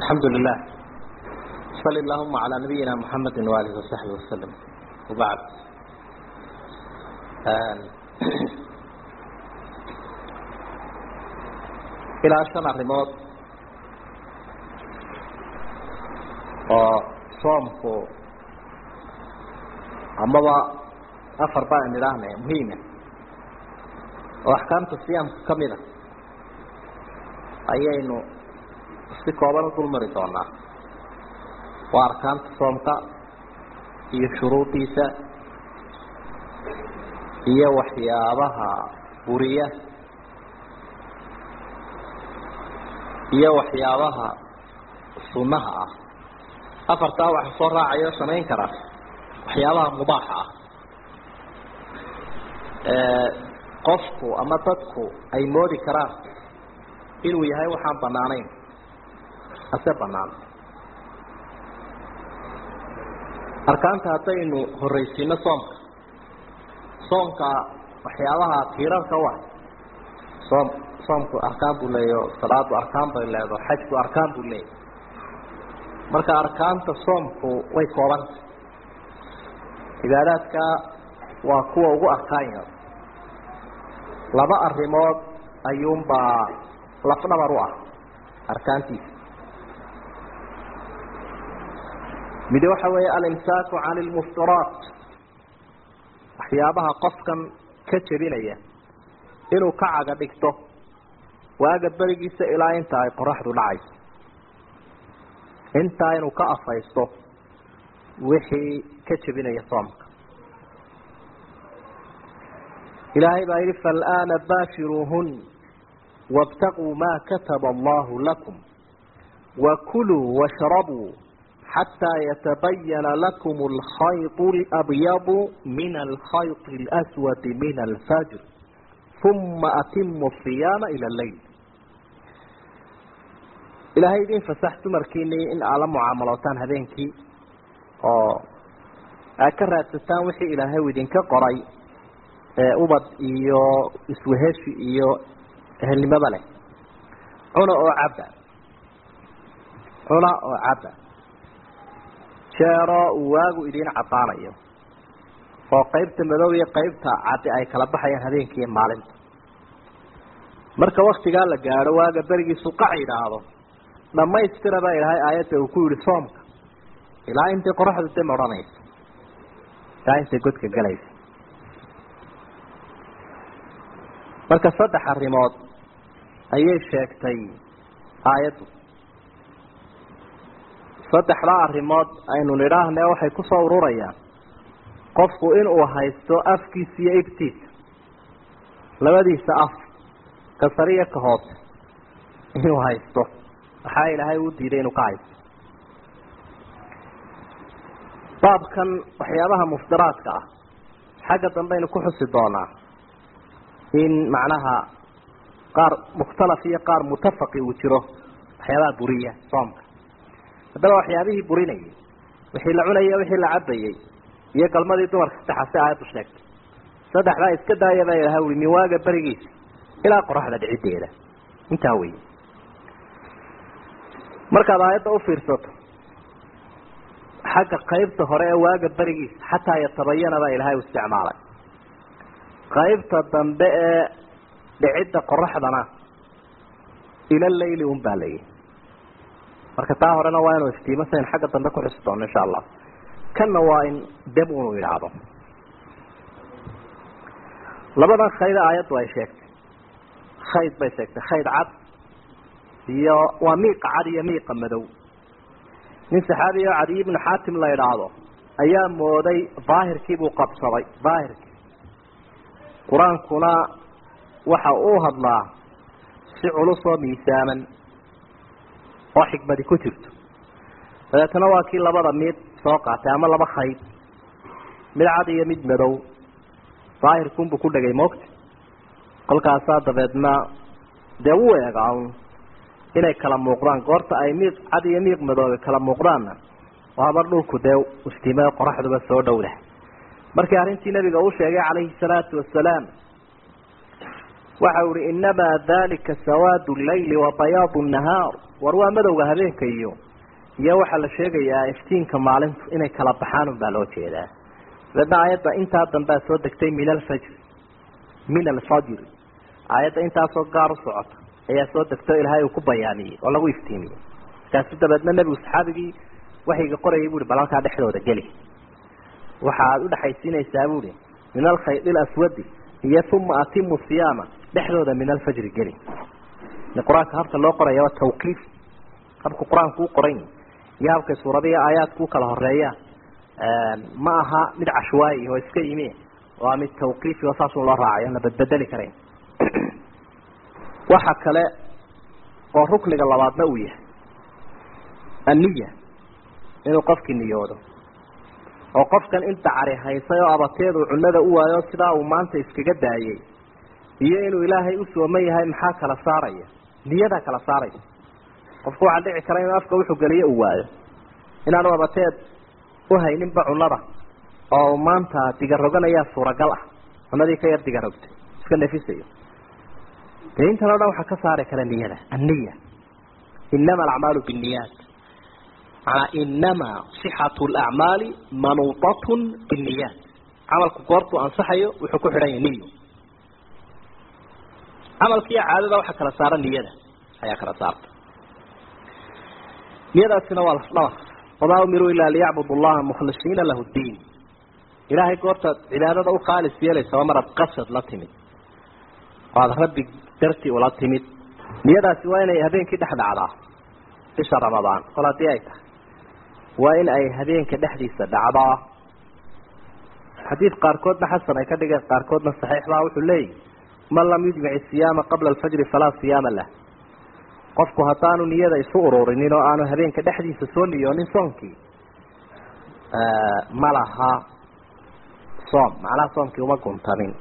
الحمد لله صل اللهم على نبينا محمد وآله وصحبه وسلم وبعد ilaa shan arrimood oo soomku amaba afar baan idhaahna muhiima oo axkaamta siyaamka kamid a ayaynu si kooban u dulmari doonaa waa arkaanta soomka iyo shuruudiisa iyo waxyaabaha buriya iyo waxyaabaha sunnaha ah afartaa waxa soo raacaya o samayn karaa waxyaabaha mubaaxa ah qofku ama dadku ay moodi karaan inuu yahay waxaan banaanayn ase banaan arkaanta haddaynu horreysiino soomka soomka waxyaabaha tiirarka u ah soom soomku arkaan buu leeyaho salaadu arkaan bay leedaho xajku arkaan buu leeyahy marka arkaanta soomku way koobanta cibaadaadka waa kuwa ugu arkaan yar laba arrimood ayuunbaa lafdhabar u ah arkaantiisa mid waxa weeye alimsaaku can ilmuftiraat waxyaabaha qofkan ka jebinaya inuu ka caga dhigto waaga berigiisa ilaa inta ay qoraxdu dhacayso intaa inuu ka afaysto wixii ka jebinaya soomka ilaahay baa yihi faalaana baashiruuhun wاbtaquu ma kataba allahu lakum wakuluu washrabuu xataa yatabayana lakum alkhayط اlabyadu min alkhayط اlaswadi min alfajr uma atimu siyaama ila leyl ilaahay idin fasax dumarkiinii in aad la mucaamalootaan habeenkii oo aad ka raadsataan wixii ilaahay idinka qoray ubad iyo isweheshi iyo ehelnimada leh cuna oo cabba cuna oo cabba jeero uu waagu idiin caddaanayo oo qaybta madow iyo qaybta caddi ay kala baxayaan habeenkii maalinta marka waktigaa la gaadho waaga berigiisu qac yidhaahdo dhamaystira baa ilaahay aayadda uu ku yihi soomka ilaa intay qoraxdu dam odhanaysa ilaa intay godka galaysa marka saddex arrimood ayay sheegtay aayaddu saddexdaa arrimood aynu nidhaahne waxay kusoo ururayaan qofku inuu haysto afkiisa iyo ibtiisa labadiisa af ka sariya ka hoose inuu haysto waxaa ilaahay uu diiday inuu ka haysto baabkan waxyaabaha muftiraadka ah xagga dambaynu ku xusi doonaa in macnaha qaar mukhtalaf iyo qaar mutafaqi uu jiro waxyaabaha buriya soomka haddaba waxyaabihii burinayay wixii la cunayay wixii la cabayay iyo galmadii dumarka saddexaasi aayaddu sheegtay saddexdaa iska daaya baa ilahay ui min waaga berigiisa ilaa qoraxda dhiciddeeda intaa wey markaad aayadda ufiirsato xagga qaybta hore ee waaga berigiisa xataa yatabayana baa ilaahay u isticmaalay qaybta dambe ee dhicidda qoraxdana ila leyli un baa layihi marka taa horena waa inuu iftiimo sayn xagga dambe ku xusi doono insha allah kanna waa in dam unu idhaahdo labadan khayda aayaddu ay sheegtay khayd bay sheegtay khayd cad iyo waa miiqa cad iyo miiqa madow nin saxaabi oo cadiy ibnu xaatim la idhaahdo ayaa mooday daahirkii buu qabsaday daahirkii qur-aankuna waxa uu hadlaa si culus oo miisaaman oo xikmadi ku jirto dabeetana waa kii labada mid soo qaatay ama laba khayd mid cad iyo mid madow daahirkunbuu ku dhegay moogta kolkaasaa dabeedna dee u eegaa inay kala muuqdaan goorta ay miiq cad iyo miiq madoobe kala muuqdaanna waaba dhulku dee iftiimada qoraxduba soo dhowdah markii arrintii nabiga uu sheegay calayhi salaatu wasalaam waxa uhi inamaa dalika sawaadu llayli wa bayaadu nahaar war waa madowga habeenka iyo iyo waxaa la sheegayaa iftiinka maalintu inay kala baxaan unbaa loo jeedaa dabeedna aayadda intaa dambea soo degtay min alfajri min alfajri aayadda intaasoo gaar u socota ayaa soo degtay o ilaahay uu ku bayaamiyey oo lagu iftiimiyey markaasu dabeedna nebigu saxaabigii waxayga qorayay buuhi bal halkaa dhexdooda geli waxa aada udhexaysiinaysaa buuhi min alkhayd ilaswadi iyo uma atimu siyaama dhexdooda min alfajri geli qur-aanka habka loo qoraya waa tawqiif habka qur-aanku u qoran iyo habkay suuradihi aayaadku ukala horeeyaan ma aha mid cashwaayi oo iska yimi waa mid tawqiifi oo saasun loo raacayo aan la badbedeli karayn waxa kale oo rukniga labaadna uu yahay anniya inuu qofkii niyoodo oo qofkan inta cari haysay oo abateedu cunada u waayo sidaa uu maanta iskaga daayay iyo inuu ilaahay u sooman yahay maxaa kala saaraya niyadaa kala saaraya qofku waxaa dhici kara inuu afka wuxuu geliyo uu waayo inaanu abateed uhayninba cunada oo maanta digaroganayaa suuragal ah cunadii ka yar digarogtay iska nefisayo dee intan o dhan waxaa ka saari kara niyada anniya inama alacmaalu binniyaat manaa inamaa sixatu lacmaali manuutatun binniyaat camalku goortuu ansaxayo wuxuu ku xidhan yahay niyo camalkiiyo caadada waxaa kala saara niyada ayaa kala saarta niyadaasina waa lafdhabar wamaa umiruu ilaa liyacbudu llaha mukhlisiina lahu ddiin ilaahay goortaad cibaadada u khaalis yeelaysa waa maraad qasad la timid oo aada rabbi dartii ula timid niyadaasi waa inay habeenkii dhex dhacdaa bisha ramadaan kol haddii ay tahay waa in ay habeenka dhexdiisa dhacdaa xadiid qaarkoodna xasan ay ka dhigeen qaarkoodna saxiixbaa wuxuu leeyahy man lam yujmic siyaama qabla alfajri falaa siyaama lah qofku haddaanu niyada isu ururinin oo aanu habeenka dhexdiisa soo niyoonin soonkii ma laha soom macnaha soomkii uma guntamin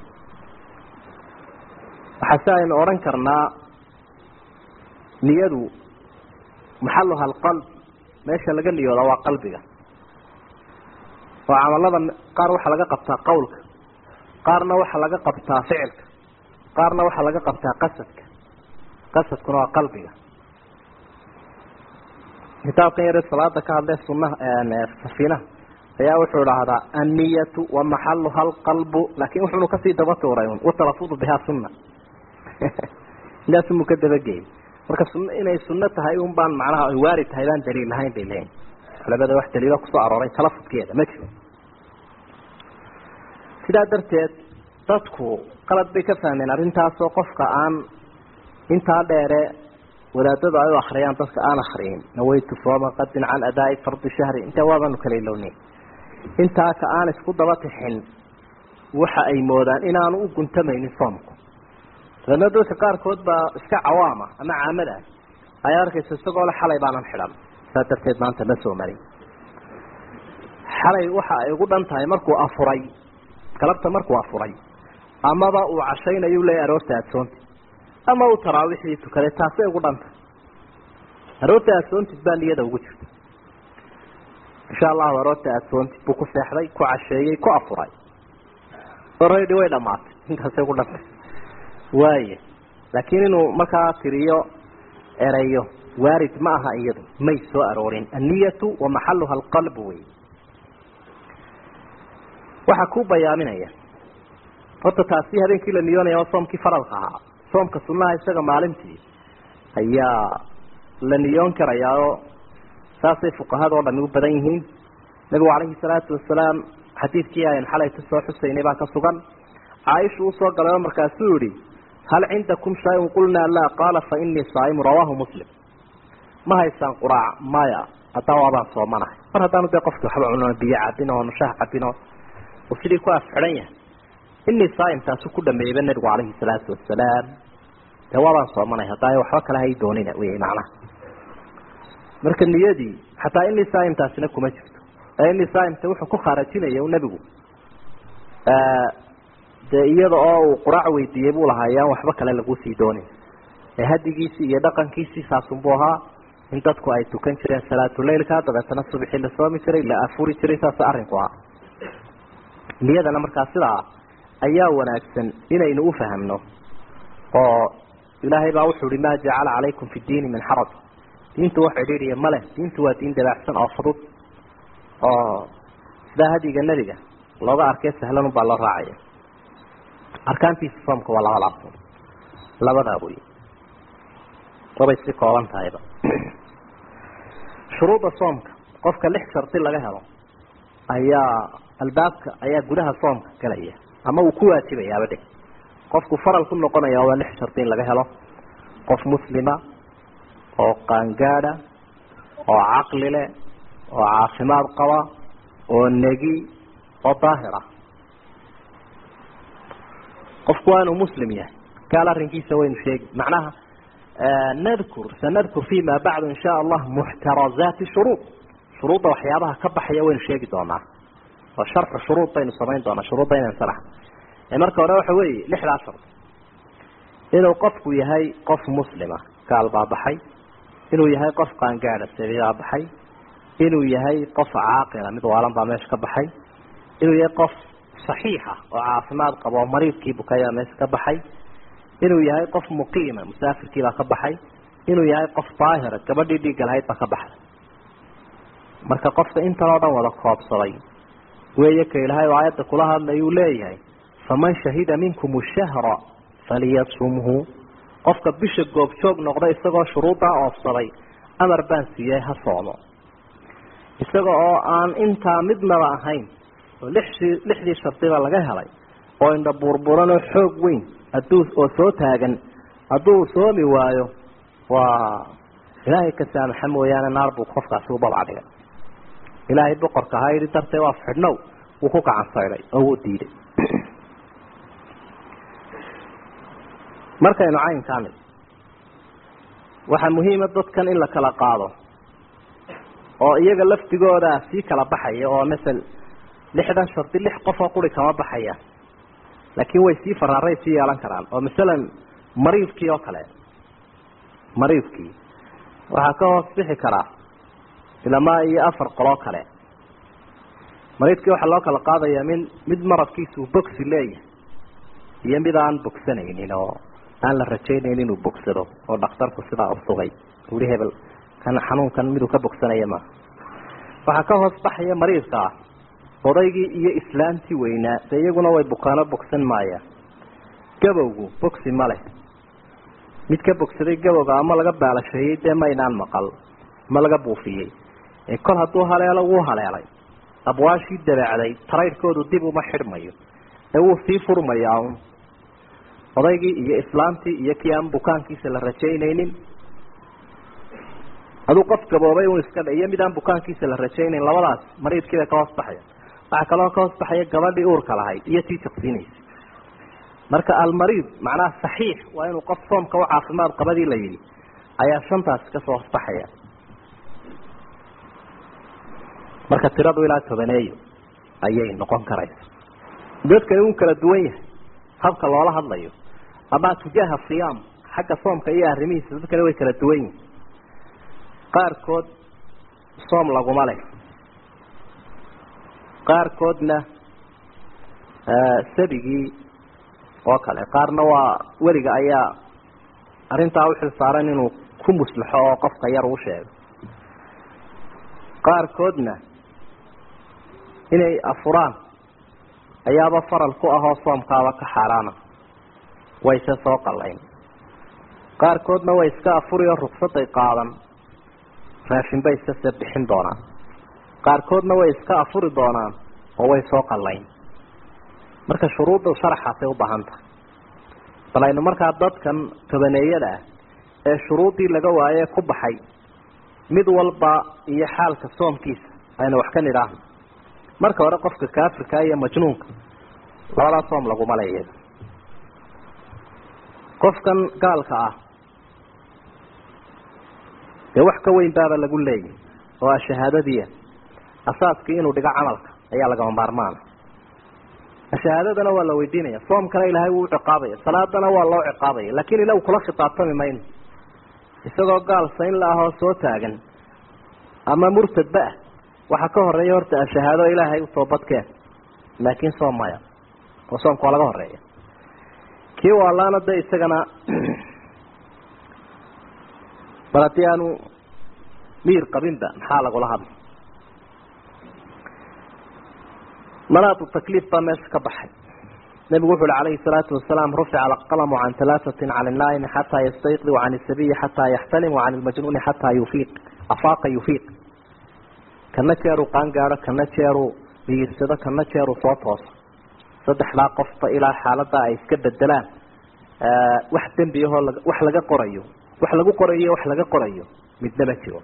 waxaa si aynu odhan karnaa niyadu maxaluha alqalb meesha laga niyooda waa qalbiga oo camalada qaar waxaa laga qabtaa qawlka qaarna waxaa laga qabtaa ficilka qaarna waxaa laga qabtaa qasadka qasadkuna waa qalbiga kitaabkan yare salaada ka hadlee sunaha safiinaha ayaa wuxuu dhahdaa anniyatu wa maxaluha alqalbu laakin wuxunu kasii daba tuuray un watalafudu bihaa sunna intaasumuu ka dabageeyay marka sun inay sunno tahay un baan macnaha ay waari tahay baan daliil lahayn bay leeyiin culamada wax daliilo kusoo arooray talafudkeeda ma jiro sidaa darteed dadku qalad bay ka fahmeen arrintaasoo qofka aan intaa dheere wadaadadu ay u akriyaan dadka aan akriyin nawaytu sooma qadin can adaa'i fardi shahri intaa waabaanu kala ilownin intaa ka aan isku daba tixin waxa ay moodaan inaanu u guntamaynin soomku dabeedna dadka qaarkood baa iska cawaama ama caamada ay arkaysa isagoo le xalay baanan xidhan saa darteed maanta ma soo marin xalay waxa ay ugu dhan tahay markuu afuray galabta markuu afuray amaba uu cashaynayu leeyahy aroorta adsoontid ama uu taraawiixdii tukaday taasay ugu dhan tahay aroorta adsoontid baa niyada ugu jirta insha allahu aroorta adsoontid buu ku seexday ku casheeyey ku afuray oredi way dhamaatay intaasay ugu dhantay waaya laakiin inuu markaa tiriyo ereyo waarid ma aha iyadu may soo aroorin anniyatu wa maxaluha alqalbu wey waxaa ku bayaaminaya horta taasi habeenkii la niyoonaya waa soomkii faralka ahaa soomka sunaha isaga maalintii ayaa la niyoon karayaa oo saasay fuqahada oo dhami u badan yihiin nabigu calayhi salaatu wasalaam xadiidkii ayan xalay ka soo xusaynay baa ka sugan caaisha uu soo galay oo markaasuu yihi hal cindakum shay-un qulnaa laa qaala fa inii saaimu rawaahu muslim ma haysaan quraac maya haddaa waabaan soomanahay mar haddaanu dee qofki waxba cuno biyo cabin oo nushaha cabin oo uu sidii ku afxidhan yahay inii saaim taasu ku dhameeyeyba nabigu calayhi salaatu wasalaam dee waabaan soomanahay haddaa waxba kale hay doonina wey macnaha marka niyadii xataa inii saaim taasina kuma jirto ee inii saaimta wuxuu ku khaarajinaya nebigu dee iyada oo uu quraac weydiiyey buu lahaa ayaan waxba kale lagu sii doonin ee hadigiisii iyo dhaqankiisii saasunbuu ahaa in dadku ay tukan jireen salaatuleilka dabeetana subxii la soomi jiray la afuri jiray saas arrinku ah niyadana markaa sidaa ayaa wanaagsan inaynu ufahamno oo ilaahay baa wuxuu ihi maa jacala calaykum fi diini min xaraj diintu wax cidhiidhiya ma leh diintu waa diin dabaacsan oo fudud oo sidaa hadiga nebiga looga arkay sahlan unbaa loo raacaya arkaantiisa soomka waa laba laabtood labadaa wey wabay si kooban tahayba shuruudda soomka qofka lix shardi laga helo ayaa albaabka ayaa gudaha soomka galaya ama uu ku waajibayaaba dhig qofku faral ku noqonaya waa lix shardi in laga helo qof muslima oo qaangaada oo caqli leh oo caafimaad qaba oo negi oo daahir ah qofku waa inuu muslim yahay gaal arrinkiisa waynu sheegi macnaha nadkur sanadkur fima bacdu in sha allah muxtarazaati shuruud shuruudda waxyaabaha ka baxaya waynu sheegi doonaa oo sharxu shuruud baynu samayn doonaa shuruudda inaan salax marka hore waxa weeye lixdaa shardi inuu qofku yahay qof muslima gaal baa baxay inuu yahay qof qaangaada sabiibaa baxay inuu yahay qof caaqila mid waalan baa meesha ka baxay inuu yahay qof saxiixa oo caafimaad qaba oo mariidkii bukayaa meesha ka baxay inuu yahay qof muqiima musaafirkiibaa ka baxay inuu yahay qof daahira gabadhii dhiigga lahayd baa ka baxday marka qofka intan oo dhan wada koobsaday weeye ka ilaahay oo aayadda kula hadlayuu leeyahay faman shahida minkum shahra faliyasumhu qofka bisha goobjoog noqda isagoo shuruuddaa oofsaday amar baan siiyey ha soomo isaga oo aan intaa midnaba ahayn oo lixdii lixdii shardiba laga helay oo indha burburan oo xoog weyn hadduu oo soo taagan hadduu soomi waayo waa ilaahay ka saamaxa mooyaane naar buu qofkaasi u babca dhigay ilaahay boqorka ahaa yidhi dartee waa fidhnow wuu ku gacan saydhay oo wuu diiday markaynu caynkaani waxaa muhiima dadkan in la kala qaado oo iyaga laftigooda sii kala baxaya oo masel lixdan shardi lix qof oo quri kama baxaya laakiin way sii faraaray sii yeelan karaan oo masalan mariidkii oo kale mariidkii waxaa ka hoos bixi karaa ilamaa iyo afar qoloo kale mariidkii waxaa loo kala qaadayaa min mid maradkiisa uu bogsi leeyahay iyo mid aan bogsanaynin oo aan la rajaynayn inuu bogsado oo dhakhtarku sidaa usugay ui hebel kan xanuunkan miduu ka bogsanaya maaha waxaa ka hoos baxaya mariidka ah odaygii iyo islaantii weynaa dee iyaguna way bukaano bogsan maayaan gabowgu bogsi ma leh mid ka bogsaday gabowga ama laga baalasheeyey dee maynaan maqal ma laga buufiyey ee kol hadduu haleelo wuu haleelay abwaashii dabeecday taraydhkoodu dib uma xidhmayo ee wuu sii furmayaa un odaygii iyo islaamtii iyo kii aan bukaankiisa la rajaynaynin aduu qof gaboobay un iska dhe iyo mid aan bukaankiisa la rajaynayn labadaas mariidkiibay ka hoos baxaya waxaa kaloo ka hoos baxaya gabadhii uurka lahayd iyo tii jaqsiinaysa marka almariid macnaha saxiix waa inuu qof soomka u caafimaad qabadii la yidhi ayaa shantaasi kasoo hoosbaxaya marka tiradu ilaa tobaneeyo ayay noqon karaysa dadkani uu kala duwan yahay habka loola hadlayo ama tujaaha siyaam xagga soomka iyo arrimihiisa dadkani way kala duwan yihin qaarkood soom laguma leh qaarkoodna sabigii oo kale qaarna waa weliga ayaa arrintaa uxil saaran inuu ku muslaxo oo qofka yar uu sheego qaarkoodna inay afuraan ayaaba faral ku ahoo soomkaaba ka xaaraana wayse soo qallayn qaarkoodna way iska afuri oo rugsaday qaadan raashin bay iskase bixin doonaan qaarkoodna way iska afuri doonaan oo way soo qallayn marka shuruudda sharaxaasay u baahan tahay bal aynu markaa dadkan tobaneeyada ah ee shuruuddii laga waaye ku baxay mid walba iyo xaalka soomkiisa aynu wax ka nidhaahno marka hore qofka kaafirka iyo majnuunka labadaa soom laguma le iyada qofkan gaalka ah dee wax ka weyn baaba lagu leeyahy oo ah shahaadadiia asaaskii inuu dhigo camalka ayaa lagama maarmaana shahaadadana waa la weydiinaya soomkana ilaahay wuu uciqaabaya salaadana waa loo ciqaabaya lakin ila kula khitaabtami mayno isagoo gaal sayn la ahoo soo taagan ama murtadba ah waxaa ka horeeya horta shahaado ilaahay u toobadkeen laakiin soom maya oo soomka waa laga horeeya kii waalaana de isagana bal haddii aanu miir qabinba maxaa lagula hadlay manaatu takliif baa meesha ka baxay nabigu wuxu uhi calayhi salaatu wasalaam rufica alqalamu can talaatatin can inaa'imi xataa yastayqdi wacan isabiyi xataa yaxtalim wacan ilmajnuuni xataa yufiiq afaaqa yufiiq kana jeeruu qaangaado kana jeeruu miyirsado kana jeeruu soo tooso saddexdaa qofba ilaa xaaladaa ay iska bedelaan wax dembi ahoo wax laga qorayo wax lagu qorayo wax laga qorayo midna ma jiro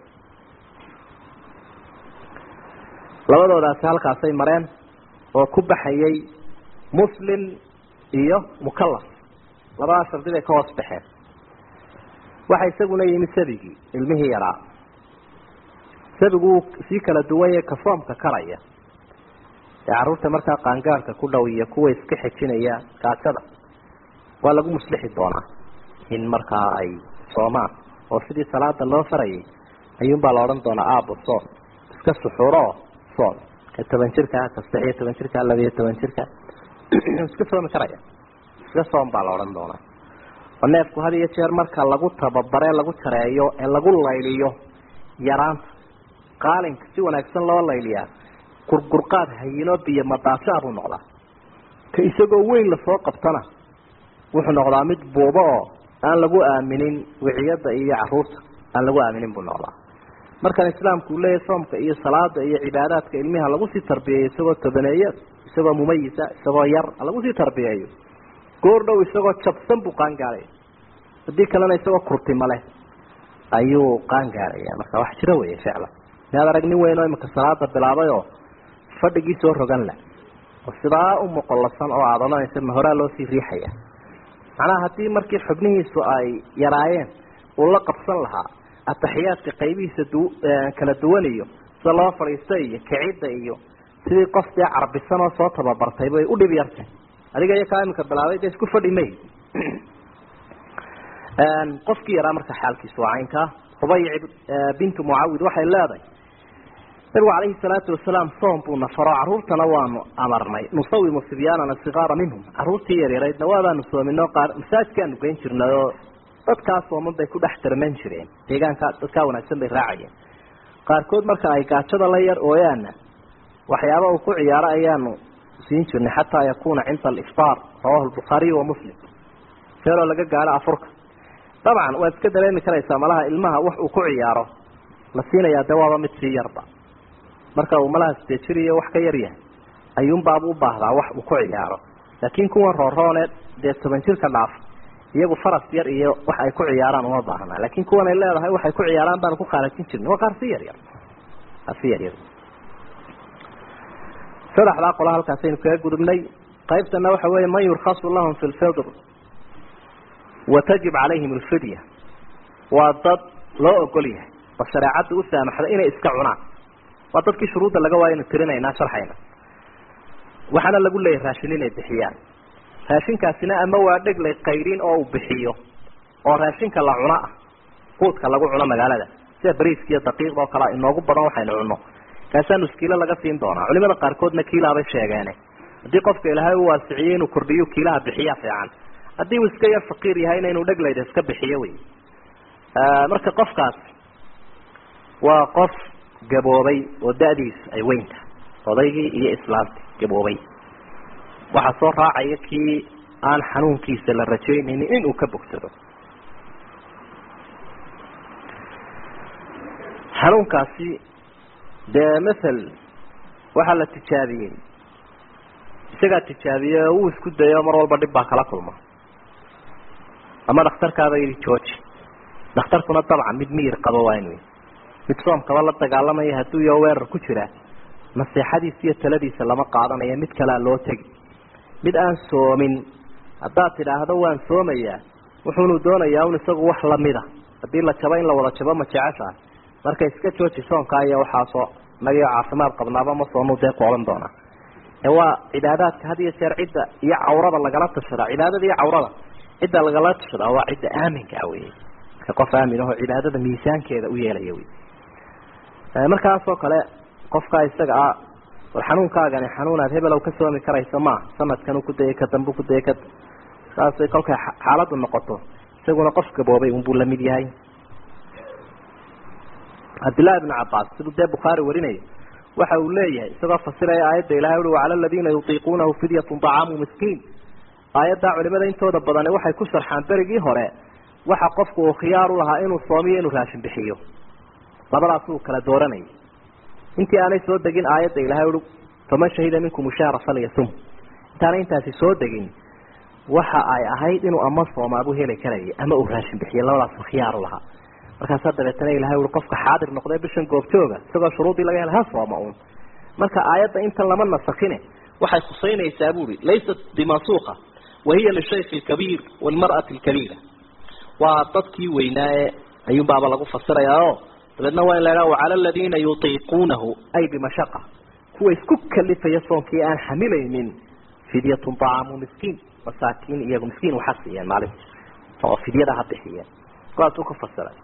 labadoodaasi halkaasay mareen oo ku baxayay muslim iyo mukalaf labadaa shardi bay ka hoos baxeen waxa isaguna yimi sabigii ilmihii yaraa sabigu wuu sii kala duwanye ka soomka karaya ee carruurta markaa qaangaarhka ku dhow iyo kuwa iska xejinaya gaajada waa lagu muslixi doonaa in markaa ay soomaan oo sidii salaada loo farayay ayuunbaa la odhan doonaa aabo soom iska suxuuroo soom ka toban jirka ka saddex iyo toban jirka labiyo toban jirka iska soomi karaya iska soom baa la odhan doonaa oo neefku had iyo jeer marka lagu tababare lagu jareeyo ee lagu layliyo yaraanta qaalinka si wanaagsan loo layliyaa gurgurqaad hayinoo biyo madaashaa buu noqdaa ka isagoo weyn lasoo qabtana wuxuu noqdaa mid buubo oo aan lagu aaminin wiciyada iyo caruurta aan lagu aaminin buu noqdaa markan islaamku uu leeyahy soomka iyo salaada iyo cibaadaadka ilmiha lagu sii tarbiyeeyo isagoo tobaneeyo isagoo mumayisa isagoo yar lagu sii tarbiyeeyo goor dhow isagoo jabsan buu qaangaaraya haddii kalena isagoo kurtima leh ayuu qaangaaraya marka wax jiro wey ficlan miaad arag nin weyn oo imika salaada bilaabay oo fadhigii soo rogan la oo sidaa u moqolasan oo aada odhanaysa ma horaa loo sii riixaya macnaha haddii markii xubnihiisu ay yaraayeen uu la qabsan lahaa ataxiyaadka qaybihiisa du kala duwan iyo sida loo fadhiista iyo kicidda iyo sidii qof dee carbisan oo soo tababartay bay u dhib yartay adiga iyo kaa imika bilaabay dee isku fadhi may qofkii yaraa marka xaalkiisu waa caynkaa hubayc bintu mucawid waxay leedahay nabigu calayhi salaatu wasalaam soom buu nafaro caruurtana waanu amarnay nusawimu sibyaanana sikaara minhum caruurtii yaryaraydna waadaanu soominoo qaar masaajkaanu geyn jirnay oo dadkaa sooman bay ku dhex darman jireen deegaanka dadkaa wanaagsan bay raacayeen qaarkood marka ay gaajada la yar ooyaana waxyaaba uu ku ciyaaro ayaanu siin jirnay xataa yakuna cinda aliftaar rawahu lbukhaariy wa muslim feeloo laga gaaro afurka dabcan waad iska dareemi karaysaa malaha ilmaha wax uu ku ciyaaro la siinayaa dee waaba mid sii yarba marka uu malaha sidee jir iyo wax ka yar yahay ayuunbaabu u baahdaa wax uu ku ciyaaro laakiin kuwan rooroone dee toban jirka dhaaf iyagu faras yar iyo wax ay ku ciyaaraan uma baahna laakiin kuwan ay leedahay waxay ku ciyaaraan baanu ku khaarajin jirnay waa qaar si yar yar qaar si yar yar saddexdaa qola halkaasaynu kaga gudubnay qaybtana waxa weeye man yurkhasu lahum fi lfidr watajib calayhim alfidya waa dad loo ogol yahay oo shareecadda u saamaxda inay iska cunaan waa dadkii shuruudda laga waayo inu tirinaynaa sharxayna waxaana lagu leeyahay raashin inay bixiyaan raashinkaasina ama waa dheglay qayrin oo uu bixiyo oo raashinka la cuno ah quudka lagu cuno magaalada sida bariiska iyo daqiiqda oo kalea inoogu badan waxaynu cunno kaasaa nuskiilo laga siin doonaa culimada qaarkoodna kiilaabay sheegeene haddii qofka ilaahay u waasiciyey inuu kordhiyo kiilaha bixiya fiican haddii uu iska yar faqiir yahayna inuu dheglayda iska bixiyo wey marka qofkaas waa qof gaboobay oo da-diisu ay weynta odaygii iyo islaamtii gaboobay waxaa soo raacaya kii aan xanuunkiisa la rajaynaynin inuu ka bogsado xanuunkaasi dee mathal waxaa la tijaabiyey isagaa tijaabiyey oo uu isku dayo mar walba dhib baa kala kulma ama dhakhtarkaaba yidhi georgi dhakhtarkuna dabcan mid miyir qabo waa inu mid soomkaba la dagaalamaya hadduu iyo weerar ku jira naseexadiisa iyo taladiisa lama qaadanayo mid kalea loo tegi mid aan soomin haddaad tidhaahdo waan soomayaa wuxuunu doonayaa un isagu wax lamida haddii la jabo in la wada jabo ma jeceshaha marka iska jooji soonkaa iyo waxaasoo nagio caafimaad qabnaaba ma soonu dee ku odhan doonaa ee waa cibaadaadka had iyo jeer cidda iyo cawrada lagala tashadaa cibaadada iyo cawrada cidda lagala tashadaa waa cidda aaminka ah wey marka qof aamin aho cibaadada miisaankeeda u yeelaya wey markaasoo kale qofkaa isaga ah war xanuunkaagani xanuunaad hebelow ka soomi karaysa maaha sanadkan ku dayay ka dambu ku dayay ka saasay kolkay xaaladdu noqoto isaguna qof gaboobay unbuu lamid yahay cabdillahi bnu cabaas siduu dee bukhaari warinayo waxa uu leeyahay isagoo fasiraya aayadda ilahay ui wacala aladiina yutiiquunahu fidyatun طacaamu miskiin aayaddaa culimada intooda badani waxay ku sharxaan berigii hore waxa qofku uu khiyaar u lahaa inuu soomiyo inuu raashin bixiyo labadaas uu kala dooranayay intii aanay soo degin aayadda ilahay ui faman shahida minkum shahra falyasum intaanay intaasi soo degin waxa ay ahayd inuu ama soomaabu heli karayay ama uu raashin bixiyo labadaas khiyaar u lahaa markaasaa dabeetana ilahay ui qofka xaadir noqday bishan goobjooga isagoo shuruudii laga helay ha sooma un marka aayadda intan lama nasakine waxay khusaynaysaa buuri laysat bimasuuqa wahiya lishayki lkabiir walmar'ati lkabiira waa dadkii weynaa ee ayuunbaaba lagu fasirayaa o dabeedna waa in la idhaha wacala aladiina yutiiquunahu ay bimashaqa kuwa isku kalifaya soonkii aan xamilaynin fidyatun طacaamu miskiin masaakiin iyagu miskiin waxa siiyeen maalinta oo fidyada ha bixiyeen kuwaasuu ku fasiray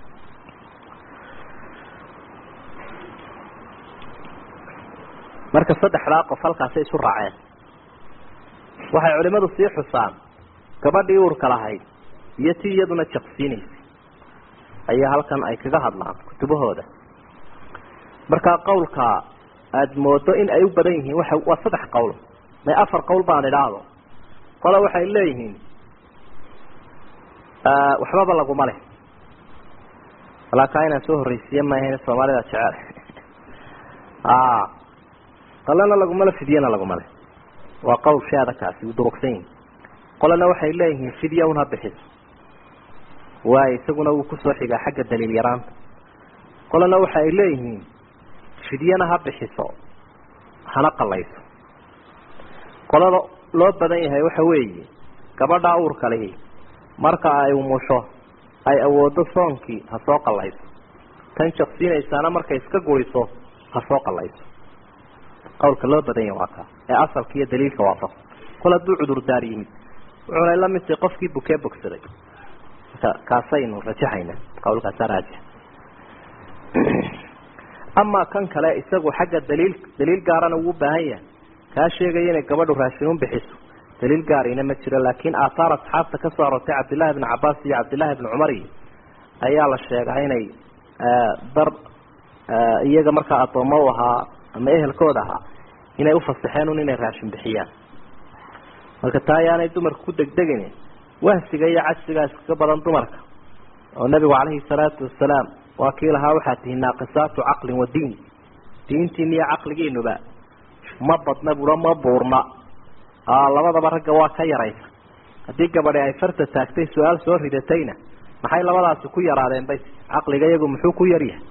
marka saddexdaa qof halkaasay isu raaceen waxay culimadu sii xusaan gabadhii uurka lahayd iyo tii iyaduna jaqsiinaysay ayaa halkan ay kaga hadlaan kutubahooda markaa qawlka aada moodo in ay u badan yihiin waa waa saddex qowl may afar qowl baan idhaahdo qola waxay leeyihiin waxbaba laguma leh walaakaa inaan soo horreysiiye maahayn soomaalida jecel qalena laguma le fidyana laguma le waa qowl shaada kaasi u durugsan yihin qolana waxay leeyihiin fidya un ha bixiso waayo isaguna wuu kusoo xigaa xagga daliil yaraanta qolana waxa ay leeyihiin fidyana ha bixiso hana qalayso qolada loo badan yahay waxa weeye gabadhaa uurka lihi marka ay umusho ay awoodo soonkii ha soo qalayso tan jaqsiinaysaana markay iska guriso ha soo qalayso qawlka loo badan yahay waa kaa ee asalka iyo daliilka waafaq kol hadduu cudurdaar yimid wuxuuna la mid tahay qofkii bukee bogsaday marka kaasaynu rajaxayna qawlkaasa raajix amaa kan kale isagu xagga daliil daliil gaarana wuu baahan yahay kaa sheegaya inay gabadhu raashinuun bixiso daliil gaarina ma jiro laakiin aathaar asxaabta kasoo aroortay cabdillahi bni cabaas iyo cabdillahi bni cumar iyo ayaa la sheegaa inay dar iyaga markaa addoommo u ahaa ama ehelkooda ahaa inay ufasaxeen un inay raashin bixiyaan marka taa ayaanay dumarka ku degdegin wahsiga iyo cajsigaa iskaga badan dumarka oo nabigu calayhi salaatu wasalaam waa kii lahaa waxaad tihi naaqisaatu caqlin wa diin diintiina iyo caqligiinuba ma badna buro ma buurna labadaba ragga waa ka yaraysa haddii gabadhi ay farta taagtay su-aal soo ridatayna maxay labadaasi ku yaraadeen bay caqliga iyagu muxuu ku yaryahay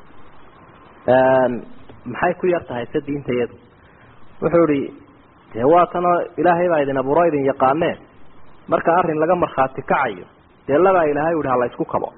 maxay ku yar tahay se diinta iyadu wuxuu ihi dee waa tanoo ilaahay baa idin abuuro idin yaqaaneen marka arrin laga markhaati kacayo dee labaa ilaahay u ihi hala isku kabo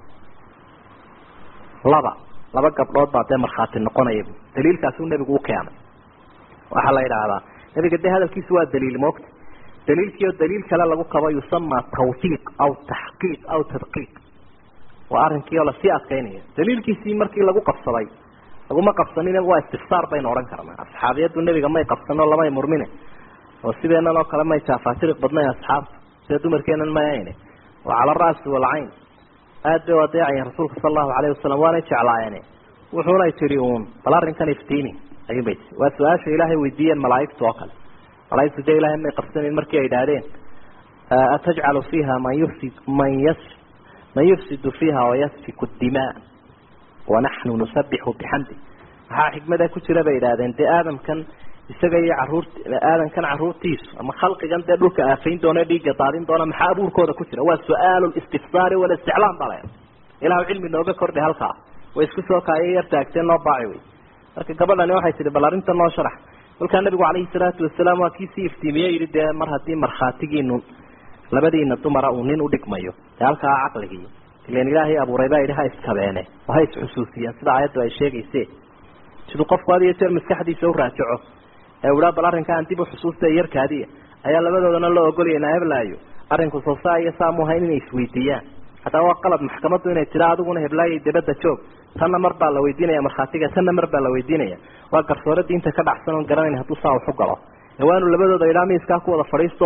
laba laba gabdhood baa dee markhaati noqonaya daliilkaasuu nebigu u keenay waxaa la yidhaahdaa nebiga dee hadalkiisu waa daliil moogta daliilkii oo daliil kale lagu kabo yusamaa tawfiiq aw taxqiiq aw tadqiiq waa arrinkii oo lasii adkaynaya daliilkiisii markii lagu qabsaday laguma qabsanin waa istifsaar baynu odhan karnaa asxaabiyadu nebiga may qabsano lamay murmine oo sideenan oo kale may jaafaatiriq badnayn asxaabta sida dumarkeenan mayayne waa cala ara'si walcayn aad bay u adeecayeen rasuulka sala allahu alayhi wasalam waanay jeclaayeene wuxuunay tidhi uun bal arrinkan iftiini ayuunbay tii waa su-aasha ilaahay weydiiyeen malaaigtu oo kale malaaigtu dee ilahay may qabsanayn markii ay idhaahdeen atajcalu fiiha man yufsid man yas man yufsidu fiiha wayasfiku dimaa wanaxnu nusabixu bixamdi maxaa xikmada ku jira bay idhaahdeen dee aadamkan isaga iyo caruurt aadankan caruurtiisu ama khalqigan dee dhulka aafayn doona dhiigga daadin doona maxaa abuurkooda ku jira waa su-aalu listifsaari walisticlaam baa la ilahu cilmi nooga kordhi halkaa way isku soo kaaya yar taagteen noo baaci wey marka gabadhani waxay tihi bal arrinta noo sharax kolkaa nabigu calayhi salaatu wasalaam waa kii sii iftiimiye yihi dee mar haddii markhaatigiinu labadiina dumara uu nin udhigmayo dee halkaa caqligii ilan ilaahay abuuray baa yidhi ha iskabeene oo ha isxusuusiyeen sida aayaddu ay sheegayse siduu qofku had iyo jeer maskaxdiisa u raajaco ee uhaa bal arrinkaan dib uxusuusta yarkaadiya ayaa labadoodana loo ogolaya naheblaayo arrinku soo saa iyo saamu hayn inay isweydiiyaan haddaba waa qalad maxkamaddu inay tira adiguna heblaayay dabadda joog tanna mar baa la weydiinaya markhaatiga tanna mar baa la weydiinaya waa garsoore diinta ka dhacsan oon garanayn hadduu saa waxu galo ee waanu labadooda idhaa miiskaa ku wada fadhiisto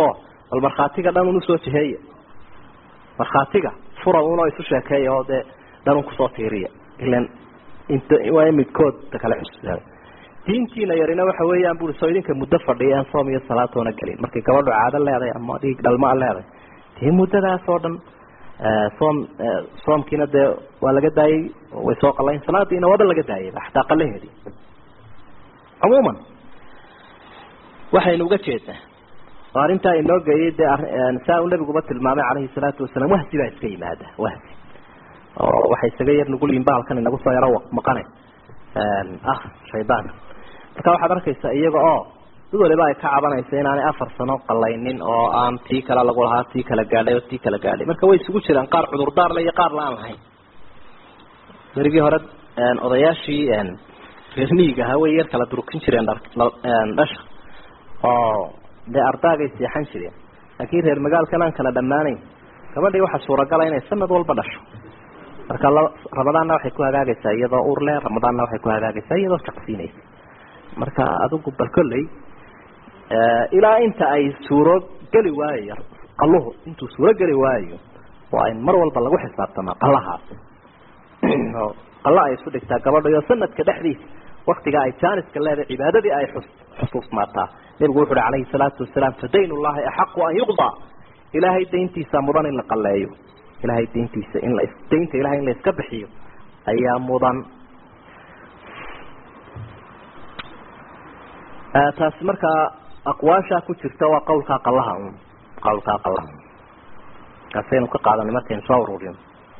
bal markhaatiga dhan un usoo jiheeya markhaatiga fura unoo isu sheekeeya oo dee dhan un kusoo tiiriya ilan int waa midkood kale xusuusaa diintiina yarina waxa weeyaan bui soo idinka muddo fadhiya aan soom iyo salaatoona gelin markay gabadhu caado leedahay ama dhiig dhalmaa leedahay dee muddadaas oo dhan soom soomkiina dee waa laga daayey way soo qalayn salaadiina waaba laga daayayba xataa qalaheedii cumuuman waxaynu uga jeednaa oo arrintaa inoo geeyay dee saa uu nabiguba tilmaamay calayhi salaatu wasalaam wahsi baa iska yimaada wahsi oo waxay isaga yar nugul yihin bahalkan inagu soo yaro maqane ah shaydaanka marka waxaad arkaysaa iyaga oo mid waliba ay ka cabanaysa inaanay afar sano qalaynin oo aan tii kale lagu lahaa tii kala gaadhay oo tii kala gaadhay marka way isugu jiraan qaar cudurdaar le iyo qaar la aan lahayn berigii hore odayaashii reer miyiga ahaa way yar kala durkin jireen dhasha oo dee ardaagay seexan jireen laakiin reer magaalkan aan kala dhammaanayn gabadhii waxaa suuragala inay sanad walba dhasho marka ramadaanna waxay ku hagaagaysaa iyadoo ur le ramadaanna waxay ku hagaagaysaa iyadoo jaqsiinaysa marka adigu bal kolley ilaa inta ay suuro geli waayo qaluhu intuu suuro geli waayo waa in mar walba lagu xisaabtamaa qalahaas oo qala ay isu dhigtaa gabadha iyo sanadka dhexdiisa waktigaa ay jaaniska leedahay cibaadadii ay xus xusuusmaataa nebigu wuxu uhi calayhi salaatu wasalaam fadayn ullahi axaqu an yuqdaa ilaahay dayntiisa mudan in la qaleeyo ilahay dayntiisa in la daynta ilahay in la iska bixiyo ayaa mudan taasi markaa aqwaashaa ku jirta waa qawlkaa qalaha un qawlkaa qalaha kaasaynu ka qaadanay markaynu soo ururino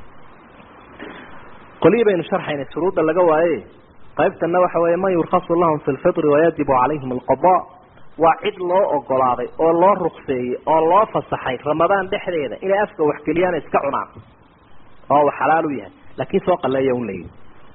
qolihii baynu sharxaynay shuruudda laga waaye qaybtana waxa weeye man yurkasu lahum fi lfitri wayajibu calayhim alqada waa cid loo ogolaaday oo loo rukseeyey oo loo fasaxay ramadaan dhexdeeda inay afka waxgeliyaan iska cunaan oo uu xalaal u yahay laakiin soo qaleeya un layihi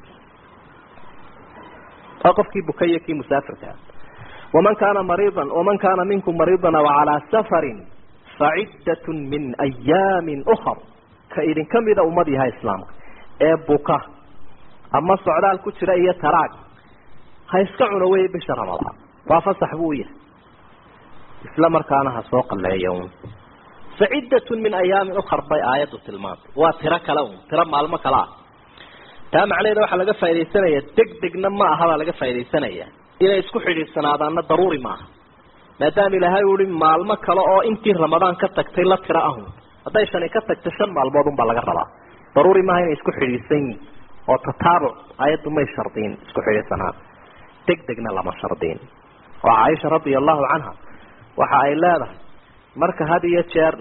waa qofkii bukaya kii musaafirkaa waman kaana mariidan waman kaana minkum mariidan aw calaa safarin faciddatun min ayaamin ukar ka idinka mida ummad yahay islaamka ee buka ama socdaal ku jira iyo taraag ha iska cuno wey bisha ramadaan waa fasax buu u yahay isla markaana ha soo qaleeya un faciddatun min ayaamin ukar bay aayaddu tilmaantay waa tiro kale un tiro maalmo kale ah taa macnaheeda waxaa laga faa'idaysanaya deg degna ma aha baa laga faa'idaysanaya inay isku xidhiidsanaadaanna daruuri maaha maadaama ilaahay uu ihi maalmo kale oo intii ramadaan ka tagtay la tiro ahun hadday shani ka tagto shan maalmood un baa laga rabaa daruuri maaha inay isku xidhiidsan yihin oo tataabuc ayaddu may shardiin isku xidhiidsanaan deg degna lama shardiin oo caaisha radia allahu canha waxa ay leedahay marka had iyo jeer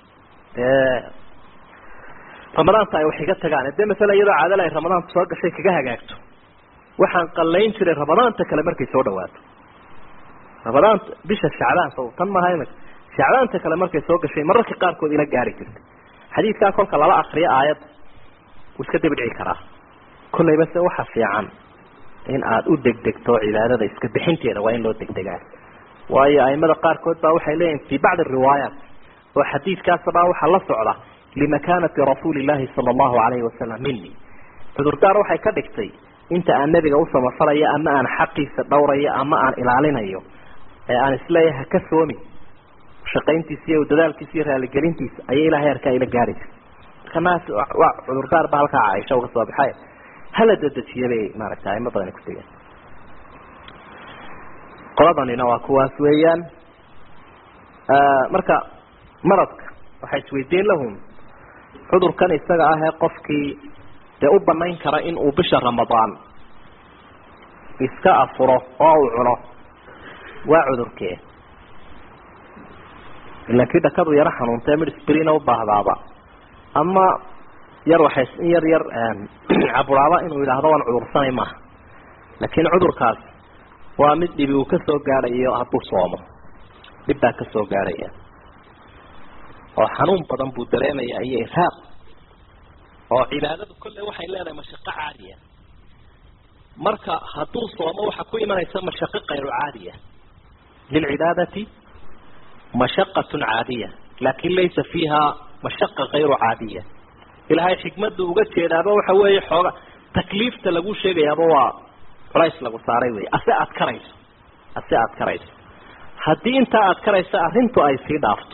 ramadaanta ay wax iga tagaan dee masala iyadoo caadala ay ramadaanta soo gashay kaga hagaagto waxaan qalayn jiray ramadaanta kale markay soo dhawaato ramadaanta bisha shacbaan so tan maaha imika shacbaanta kale markay soo gashay mararka qaarkood ila gaari jirtay xadiidkaa kolka lala akriyo aayad wuu iska dabidhici karaa kollayba se waxa fiican in aada u degdegto cibaadada iska bixinteeda waa in loo degdegaa waayo aimada qaarkood baa waxay leeyihin fi bacdi riwaayaat oo xadiidkaasbaa waxaa la socda limakanati rasuuli llahi sala allahu alayhi wasalam mini cudurdaar waxay ka dhigtay inta aan nebiga u samafalayo ama aan xaqiisa dhowrayo ama aan ilaalinayo ee aan isleeyahay haka soomi shaqayntiisa iyo dadaalkiisa iyo raaligelintiisa ayay ilahay arkaa ila gaari jirta marka naas waa cudurdaar ba halkaa caaisha uga soo baxay hala dedejiya bay maaragta aimo badani ku tegeen qoladanina waa kuwaas weeyaan marka maradka waxay isweydiin lahum cudurkan isaga ah ee qofkii dee u banayn kara in uu bisha ramadaan iska afuro oo uu cuno waa cudurkee ilan kii dhakadu yaro xanuuntee mid sbrina u baahdaaba ama yar waxay in yar yar caburaaba inuu yidhaahdo waan cudursanay maaha laakiin cudurkaas waa mid dhibi uu kasoo gaadhayo hadduu soomo dhib baa kasoo gaadhaya oo xanuun badan buu dareemaya iyo irhaaq oo cibaadadu kolley waxay leedahay mashaqo caadiya marka hadduu soomo waxaa ku imanaysa mashaqo kayru caadiya lilcibaadati mashaqatun caadiya laakin laysa fiiha mashaqa kayru caadiya ilahay xikmadu uga jeedaaba waxa weeye xooga takliifta lagu sheegayaaba waa culays lagu saaray wey ase aad karayso ase aad karayso haddii intaa aad karayso arrintu ay sii dhaafto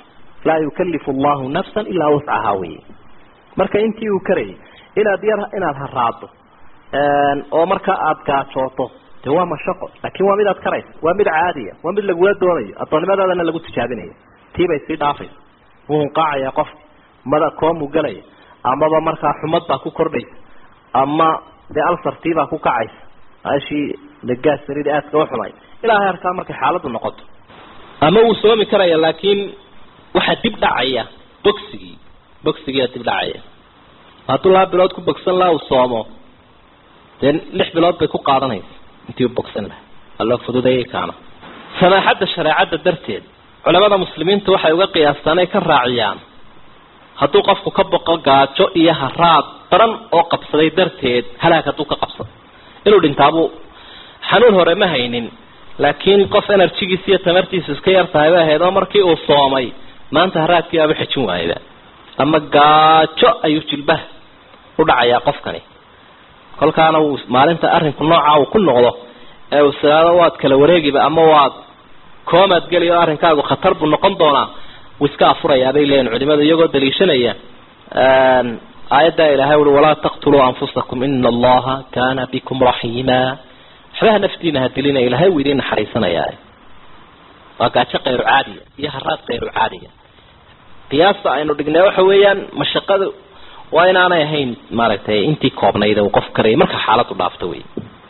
laa yukalifu allahu nafsan ilaa wuscahaa wey marka intii uu karayay inaad yar inaad haraado oo marka aada gaajooto de waa mashaqo laakin waa mid aad karaysa waa mid caadiya waa mid lagula doonayo addoonnimadaadana lagu tijaabinayo tii bay sii dhaafaysa wuu hunqaacaya qofka mada koomuu gelaya amaba markaa xumad baa ku kordhaysa ama dee alsartii baa ku kacaysa ashii dagaas sarida aadka u xumay ilaa heerkaa markay xaaladdu noqoto ama wuu soomi karaya laakiin waxaa dib dhacaya bogsigii bogsigiia dib dhacaya hadduu laba bilood ku bogsan laha uu soomo dee lix bilood bay ku qaadanaysa intii u bogsan laha waa loo fududayay kaana samaaxadda shareecadda darteed culamada muslimiinta waxay uga qiyaastaan ay ka raaciyaan hadduu qofku ka boqo gaajo iyo haraad daran oo qabsaday darteed halaag hadduu ka qabsado inuu dhintaabuu xanuun hore ma haynin laakiin qof enerjigiisa iyo tamartiisu iska yar tahay bay ahayd oo markii uu soomay maanta haraadkii aaba xejin waayda ama gaajo ayuu jilbaha u dhacayaa qofkani kolkaana uu maalinta arrinku nooca uu ku noqdo ee uu siraado waad kala wareegiba ama waad koomaad geli oo arrinkaagu khatar buu noqon doonaa wuu iska afurayaa bay leeyihin culimadu iyagoo daliishanaya aayaddaa ilaahay ui walaa taqtuluu anfusakum ina allaha kana bikum raxiima waxbaha naftiina ha dilina ilahay wuu idiin naxariisanayaa waa gaajo kayru caadiya iyo haraad kayru caadiya qiyaasta aynu dhignay waxa weeyaan mashaqada waa inaanay ahayn maaragtay intii koobnayd uu qof karayay marka xaaladu dhaafto wey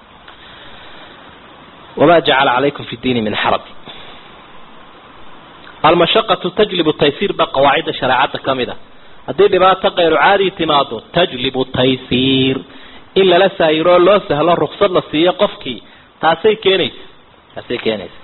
wama jacala calaykum fi diini min xaraj almashaqatu tajlibu taysiir ba qawaacidda shareecadda ka mid a haddii dhibaato kayru caadi timaado tajlibu taysiir in lala saayiro loo sahlo ruksad la siiyo qofkii taasay keenaysa taasay keenaysa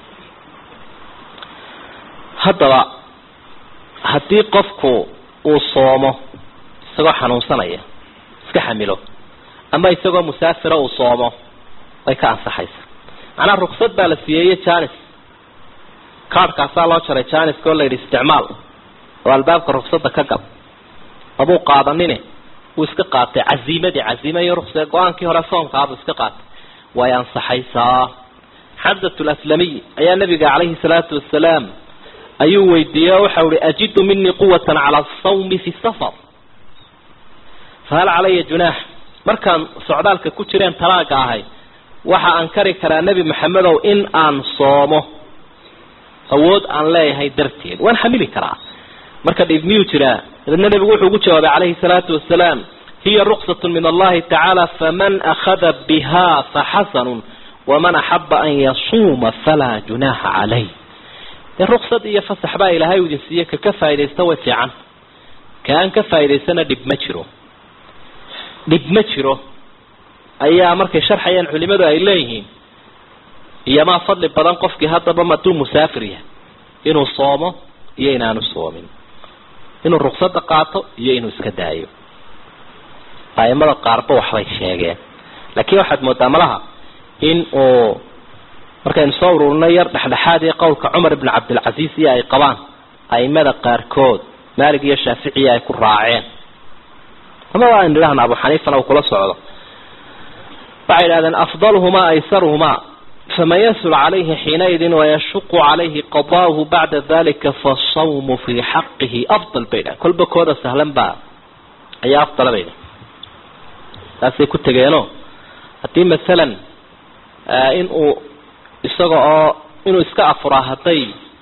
haddaba haddii qofku uu soomo isagoo xanuunsanaya iska xamilo ama isagoo musaafira uu soomo way ka ansaxaysa macnaha ruksad baa la siiyeeye janis kaadhkaasaa loo jaray janiska oo la yidhi isticmaal oo albaabka ruksada ka gal mabuu qaadanine wuu iska qaatay caziimadii caziima iyo ruksee go-aankii hore soomkaabuu iska qaatay way ansaxaysaa xamsat laslamiy ayaa nabiga calayhi salaatu wasalaam ayuu weydiiyey oo waxau ihi ajidu minii quwatan cala asawmi fi safar fahal calaya junaax markaan socdaalka ku jireen talaaga ahay waxa aan kari karaa nebi maxamedow in aan soomo awood aan leeyahay darteed waan xamili karaa marka dhib miyuu jiraa dabeedna nebigu wuxuu ugu jawaabay calayhi salaatu wasalaam hiya ruksat min allahi tacaala faman akhada biha faxasanun waman axaba an yasuuma falaa junaaxa calayh dee ruksad iyo fasax baa ilaahay idin siiye ka ka faaidaysta way fiican ka aan ka faa'idaysana dhib ma jiro dhib ma jiro ayaa markay sharxayaan culimadu ay leeyihiin iyomaa fadli badan qofkii haddaba maduu musaafir yahay inuu soomo iyo inaanu soomin inuu ruksada qaato iyo inuu iska daayo aimada qaarba waxbay sheegeen laakiin waxaad moodaa malaha in uu markaynu soo ururinay yar dhexdhexaad iyo qowlka cumar ibn cabdilcasiis iyo ay qabaan aimada qaarkood maalig iyo shaaficiya ay ku raaceen amaba aynu idhahna abu xaniifana uu kula socdo waxay idhahdeen afdaluhumaa aysaruhumaa faman yasul calayhi xiinaidin wayashuqu calayhi qadaahu bacda dalika fasawmu fii xaqihi afdal bay dhahen kolba kooda sahlan baa ayaa afdala bay dhahen taasay ku tegeenoo haddii masalan in uu isaga oo inuu iska afuraa hadday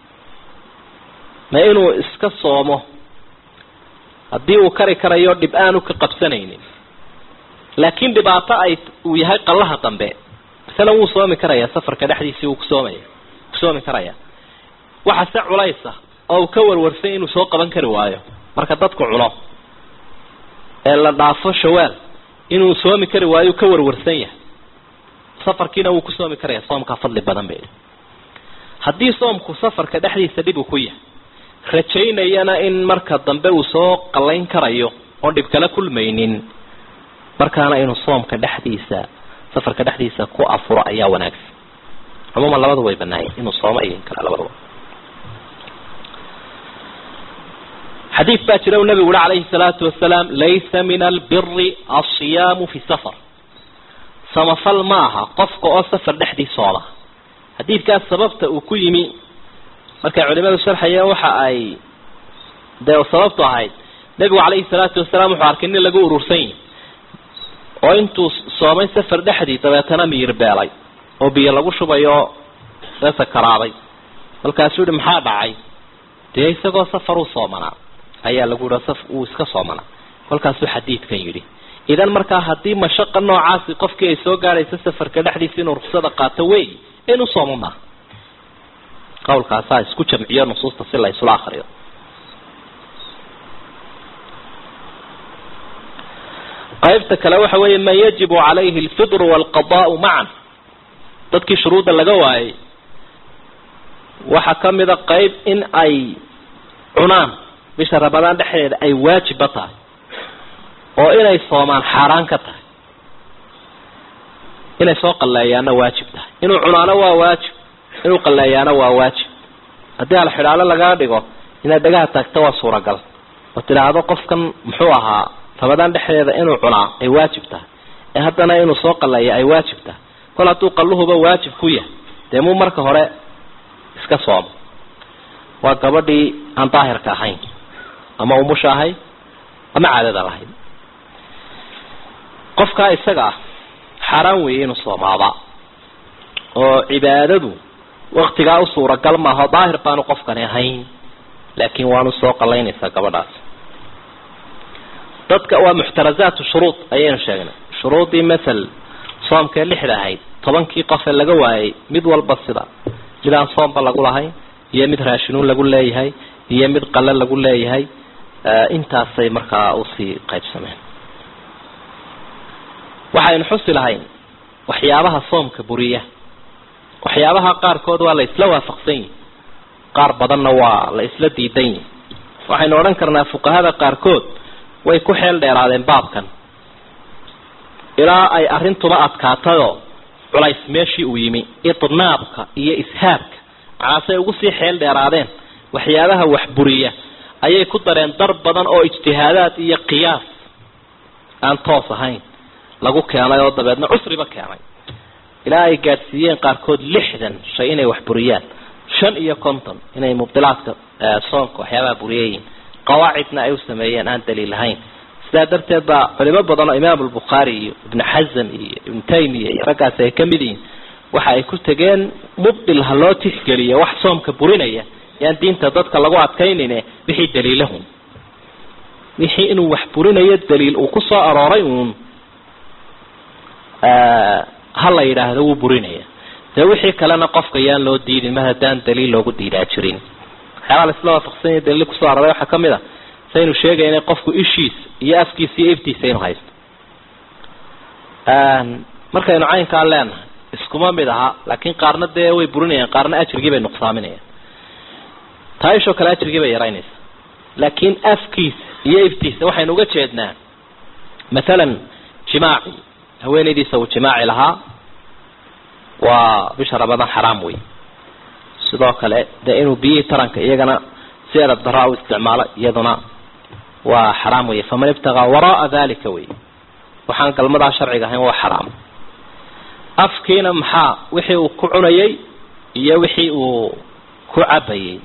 ma inuu iska soomo haddii uu kari karayo dhib aanu ka qabsanaynin laakiin dhibaato ay uu yahay qallaha dambe masalan wuu soomi karaya safarka dhexdiisii wuu kusoomaya kusoomi karaya waxa se culaysa oo uu ka warwarsay inuu soo qaban kari waayo marka dadku cuno ee la dhaafo shawaal inuu soomi kari waayo ka warwarsan yahay safarkiina wuu ku soomi karaya soomkaa fadli badan bay haddii soomku safarka dhexdiisa dhib uu ku yahay rajaynayana in marka dambe uu soo qallayn karayo oon dhib kala kulmaynin markaana inuu soomka dhexdiisa safarka dhexdiisa ku afuro ayaa wanaagsan cumuuman labadu way banaayeen inuu soomo iyo in kale labadaba xadiid baa jira uu nabigu uri calayhi salaatu wasalaam laysa min albiri alsiyaamu fi safar samafal maaha qofka oo safar dhexdii sooma xadiidkaas sababta uu ku yimi markay culimadu sharxayeen waxa ay dee sababtu ahayd nebigu calayhi salaatu wasalaam wuxuu arkay nin lagu urursan yihi oo intuu soomay safar dhexdii dabeetana miyir beelay oo biyo lagu shubayo ee sakaraaday markaasuu yihi maxaa dhacay dee isagoo safar u soomanaa ayaa lagu yihi saf uu iska soomanaa kolkaasuu xadiidkan yidhi idan markaa haddii mashaqa noocaasi qofkii ay soo gaadhayso safarka dhexdiisa inuu ruksada qaato wey inuu soomo maaha qawlkaasaa isku jamciyo nusuusta si la isula akriyo qaybta kale waxa weeye man yajibu calayhi alfidru waalqadaau macan dadkii shuruudda laga waayay waxaa kamida qayb in ay cunaan bisha ramadaan dhexdeeda ay waajibba tahay oo inay soomaan xaaraan ka tahay inay soo qalleeyaana waajib tahay inuu cunaano waa waajib inuu qalleeyaana waa waajib haddii alxidhaalo lagaa dhigo inaad dhagaha taagto waa suuragal oo tidhaahdo qofkan muxuu ahaa ramadaan dhexdeeda inuu cunaa ay waajib tahay ee haddana inuu soo qalleeya ay waajib tahay kol hadduu qalluhuba waajib ku yahay dee muu marka hore iska soomo waa gabadhii aan daahirka ahayn ama umusha ahayd ama caadada lahayd qofkaa isaga ah xaaraan weeye inuu soomaaba oo cibaadadu waktigaa u suuragal maaho daahir baanu qofkani ahayn laakiin waanu soo qalaynaysaa gabadhaas dadka waa muxtarazaatu shuruud ayaynu sheegnay shuruudii masal soomkee lixda ahayd tobankii qofe laga waayay mid walba sida mid aan soomba lagu lahayn iyo mid raashinuun lagu leeyahay iyo mid qale lagu leeyahay intaasay markaa usii qaybsameen waxaynu xusi lahayn waxyaabaha soomka buriya waxyaabaha qaarkood waa la isla waafaqsan yihi qaar badanna waa la isla diidan yihi waxaynu odhan karnaa fuqahada qaarkood way ku xeel dheeraadeen baabkan ilaa ay arrintuba adkaatayoo culays meeshii uu yimi idnaabka iyo ishaabka macaasay ugu sii xeel dheeraadeen waxyaabaha wax buriya ayay ku dareen dar badan oo ijtihaadaad iyo qiyaas aan toos ahayn lagu keenay oo dabeedna cusriba keenay ilaa ay gaadhsiiyeen qaarkood lixdan shay inay wax buriyaan shan iyo konton inay mubdilaadka soonka waxyaabaha buriyayiin qawaacidna ay u sameeyeen aan daliil lahayn sidaa darteed baa culimo badan oo imaam albukhaari iyo ibnu xasan iyo ibnu taymiya iyo raggaasi ay kamid yihiin waxa ay ku tegeen mubdil ha loo tixgeliyo wax soomka burinaya yaan diinta dadka lagu adkaynayne wixii daliilahun wixii inuu wax burinayo daliil uu kusoo arooray uun ha la yidhaahdo wuu burinaya dee wixii kalena qofka yaan loo diidin mar haddaan daliil loogu diidaa jirin waxyaabaa laisla waafaqsanya daliil kusoo aroray waxaa kamid a saynu sheegayna qofku ishiisa iyo afkiisa iyo iftiisa inuu haysto markaynu caynkaan leenahay iskuma mid aha laakiin qaarna dee way burinayaan qaarna ajrigii bay nuqsaaminayaan taa ishoo kale ajrigii bay yaraynaysa laakiin afkiisa iyo iftiisa waxaynu uga jeednaa mathalan jimaaci haweenaydiisa uu jimaaci lahaa waa bisha ramadaan xaraam wey sidoo kale dee inuu biyihii taranka iyagana si edab daraa u isticmaalo iyaduna waa xaraam wey faman ibtagaa waraaa dalika wey waxaan galmadaa sharciga ahayn waa xaraam afkiina maxaa wixii uu ku cunayay iyo wixii uu ku cabayay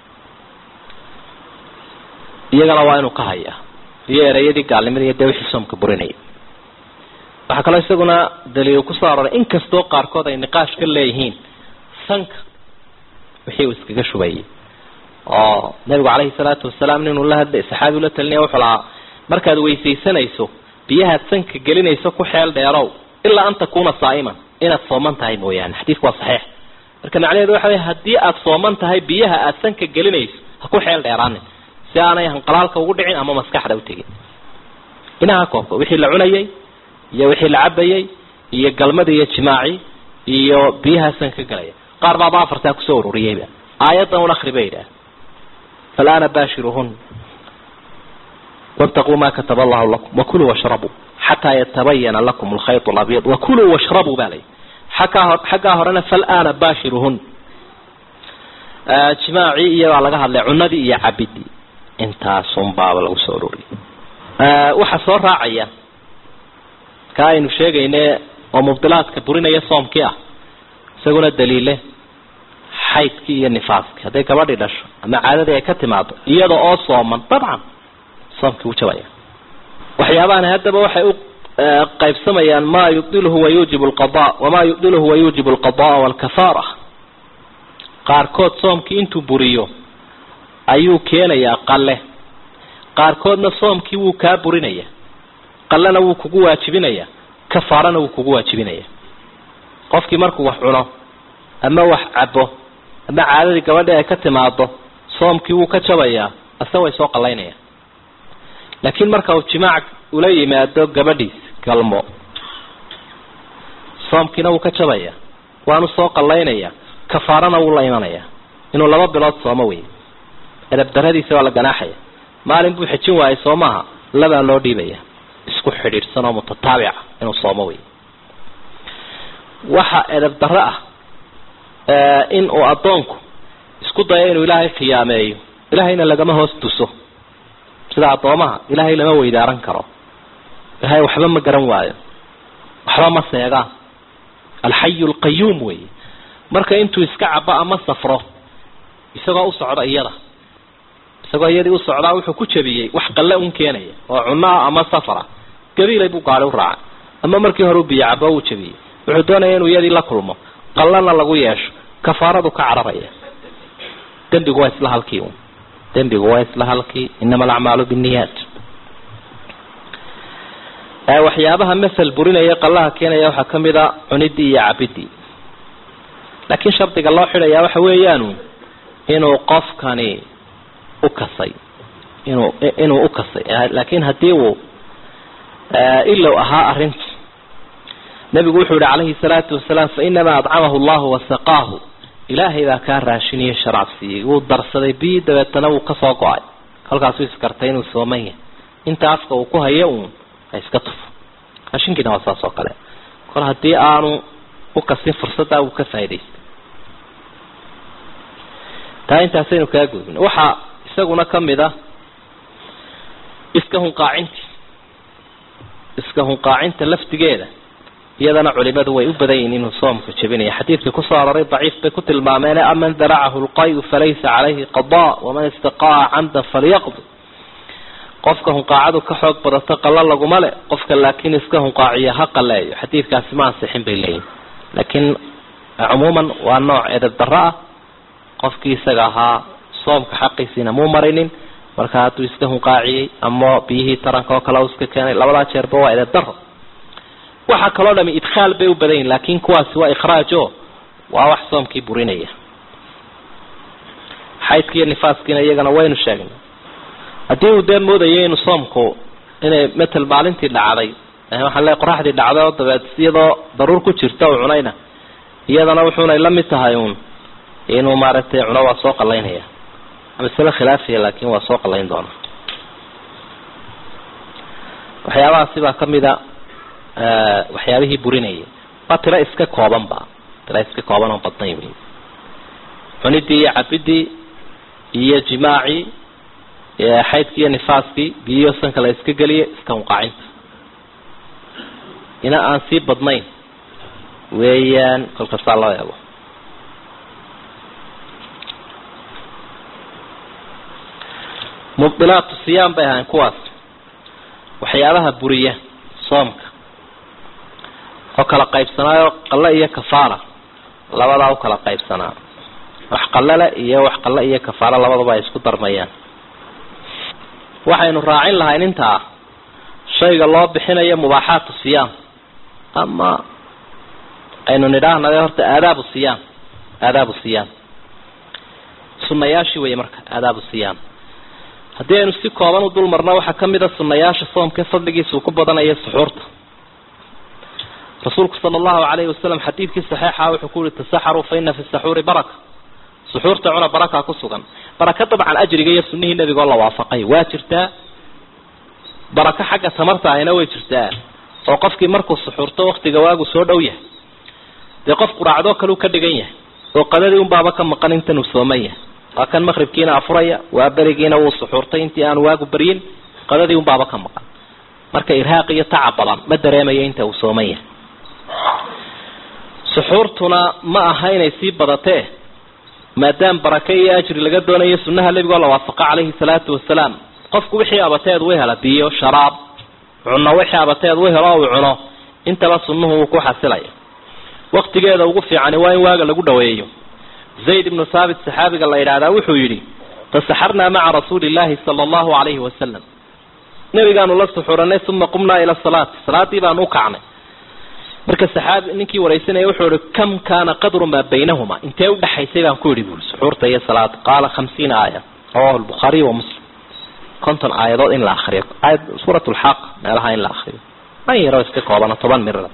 iyagana waa inuu ka hayaa iyo ereyadii gaalnimada iyo dee wixii soomka burinayay waxaa kaloo isaguna daliil kusoo aroray inkastoo qaarkood ay niqaash ka leeyihiin sanka wixii uu iskaga shubayay oo nabigu calayhi salaatu wasalaam ninuu la hadlay saxaabi ula talinaya wuxuu lahaa markaad weysaysanayso biyahaad sanka gelinayso ku xeel dheerow ilaa an takuuna saa'iman inaad sooman tahay mooyaane xadiidku waa saxiix marka macnaheedu waxa wey haddii aad sooman tahay biyaha aad sanka gelinayso ha ku xeel dheeraanin si aanay hanqalaalka ugu dhicin ama maskaxda u tegin inaha koobka wixii la cunayay iyo wixii la cabayay iyo galmada iyo jimaaci iyo biyaha sanka galaya qaar baaba afartaa kusoo ururiyeyba aayaddan un akri ba yidhaah فالآن باشرهن واتقوا ما كتب الله لكم وكلوا واشربوا حتى يتبين لكم الخيط الأبيض وكلوا واشربوا بالي حقا هرنا فالآن باشرهن جماعي إيا لغا هدلي عندي إيا عبدي انتا صنباب لغو سوروري waxa soo raacaya ka aynu sheegayne oo mubdilaadka burinaya soomkii ah isaguna daliile xaydkii iyo nifaaskii hadday gabadhii dhasho ama caadadii ay ka timaado iyada oo sooman dabcan soomkii wuu jabaya waxyaabahani haddaba waxay u qaybsamayaan ma yubdiluhu wayuujibu lqada wamaa yubdiluhu wayuujibu alqada'a walkafaara qaarkood soomkii intuu buriyo ayuu keenayaa qalle qaarkoodna soomkii wuu kaa burinaya qallena wuu kugu waajibinaya kafaarana wuu kugu waajibinaya qofkii markuu wax cuno ama wax cabo ama caadadii gabadhii ay ka timaado soomkii wuu ka jabayaa ase way soo qallaynaya laakiin marka uu jimaac ula yimaado gabadhiis galmo soomkiina wuu ka jabaya waanu soo qallaynaya kafaarana wuu la imanaya inuu laba bilood soomo wey edab daradiisa waa la ganaaxaya maalin buu xejin waayay soo maaha labaa loo dhiibaya isku xidhiidhsan oo mutataabica inuu soomo wey waxa edab darro ah in uu addoonku isku dayo inuu ilaahay khiyaameeyo ilaahayna lagama hoos tuso sida addoomaha ilaahay lama weydaaran karo ilaahay waxba ma garan waayo waxba ma seegaan alxayu alqayuum wey marka intuu iska cabo ama safro isagoo u socda iyada isagoo iyadii u socdaa wuxuu ku jabiyey wax qalle un keenaya oo cunno ah ama safara gabiilay buu gaari u raacay ama markii hore u biyo cabo uu jabiyey wuxuu doonaya inuu iyadii la kulmo qallana lagu yeesho kafaaradu ka cararaya dembigu waa isla halkii un dembigu waa isla halkii inama alacmaalu binniyaat waxyaabaha masel burinaya qallaha keenaya waxaa kamid a cunidii iyo cabidii laakiin shardiga loo xidhayaa waxa weeyaanu inuu qofkani u kasay inuu inuu u kasay laakiin haddii uu ilow ahaa arrinta nabigu wuxuu yihi calayhi salaatu wasalaam fainamaa adcamahu allahu wasaqaahu ilaahay baa kaa raashiniyo sharab siiyey wuu darsaday bii dabeetana wuu kasoo go-ay kolkaasuu iskartay inuu sooman yahay inta afka uu ku hayo uun ha iska tufo raashinkiina waa saas oo kale kol haddii aanu u kasin fursaddaa uu ka faa'idaystay taa intaasaynu kaa gudbin waxaa isaguna kamid a iska hunqaacinti iska hunqaacinta laftigeeda iyadana culimadu way u badan yihin inuu soomka jabinaya xadiidkii kusoo aroray daciif bay ku tilmaameen aman daracahu lqayu falaysa calayhi qada waman istaqaaca camdan falyaqdi qofka hunqaacadu ka xoog badato qalla laguma le qofka laakiin iska hunqaaciya ha qaleeyo xadiidkaasi ma ansixin bay leeyihin laakiin cumuuman waa nooc edab darro ah qofkii isaga ahaa soomka xaqiisiina muu marinin marka hadduu iska hunqaaciyey ama biyihii taranka oo kale u iska keenay labadaa jeerba waa edab darro waxaa kaloo dhami idkhaal bay u badan yihin laakin kuwaasi waa ikhraaj o waa wax soomkii burinaya xaydki iyo nifaaskiina iyagana waynu sheegnay haddii uu dee moodayo inu soomku inay matel maalintii dhacday waxaan leey qoraxdii dhacday oo dabeed iyadoo daruur ku jirta u cunayna iyadana wuxuunay la mid tahay uun inuu maaragtay cuno waa soo qalaynaya masale khilaafiya laakin waa soo qalayn doona waxyaabahaasi baa kamida waxyaabihii burinayay waa tiro iska kooban ba tiro iska kooban oo badnayn wey cunidii iyo cabidii iyo jimaacii xaydkii iyo nifaaskii biyo sanka la iska geliye iska hunqaacinta ina aan sii badnayn weeyaan kolkasaa loo eego mubdilaatu siyaam bay ahayn kuwaas waxyaabaha buriya soomka oo kala qaybsanaayo qalle iyo kafaara labadaa u kala qaybsanaa wax qallele iyo wax qalle iyo kafaara labadaba ay isku darmayaan waxaynu raacin lahayn intaa shayga loo bixinayo mubaaxaatu siyaam ama aynu nidhaahnade horta aadaabu siyaam aadaabu siyaam sunayaashii wey marka aadaabu siyaam haddii aynu si kooban u dul marno waxaa kamid a sunayaasha soomka fadligiisa uu ku badanaya suxuurta rasuulku sala allahu calayhi wasalam xadiidkii saxiixa wuxuu ku yihi tasaxaruu fa ina fi saxuuri baraka suxuurta cuna baraka ku sugan baraka dabcan ajriga iyo sunihii nebigoo la waafaqay waa jirtaa barako xagga tamarta ahina way jirtaa oo qofkii markuu suxuurto waktiga waagu soo dhow yahay dee qof quraacdoo kale u ka dhigan yahay oo qadadii unbaaba ka maqan intan uu sooman yahay waa kan maqribkiina afuraya waa berigiina wuu suxuurtay intii aan waagu baryin qadadii unbaaba ka maqan marka irhaaq iyo tacab badan ma dareemayo inta uu sooman yahay suxuurtuna ma aha inay sii badatee maadaam barake iyo ajri laga doonayo sunnaha nebigoo la waafaqa calayhi salaatu wasalaam qofku wixii abateed u hela biyo sharaab cuno wixii abateed u helo uu cuno intaba sunnuhu uu ku xasilaya waktigeeda ugu fiicani waa in waaga lagu dhaweeyo zayd ibnu thaabit saxaabiga la yidhaahdaa wuxuu yidhi fasaxarnaa maca rasuuli illaahi sala allahu calayhi wasalam nebigaanu la suxuranay uma qumnaa ila salaati salaadii baanu u kacnay marka saxaabi ninkii waraysanaya wuxuu ihi kam kaana qadru maa baynahuma intee udhexaysay baan ku yidhi buuri suxuurta iyo salaada qaala khamsiina aaya rawahu lbukhaariy wa muslim konton aayadood in la akriyo aayad suurat lxaq meelaha in la akriyo an yaro iska koobana toban mirada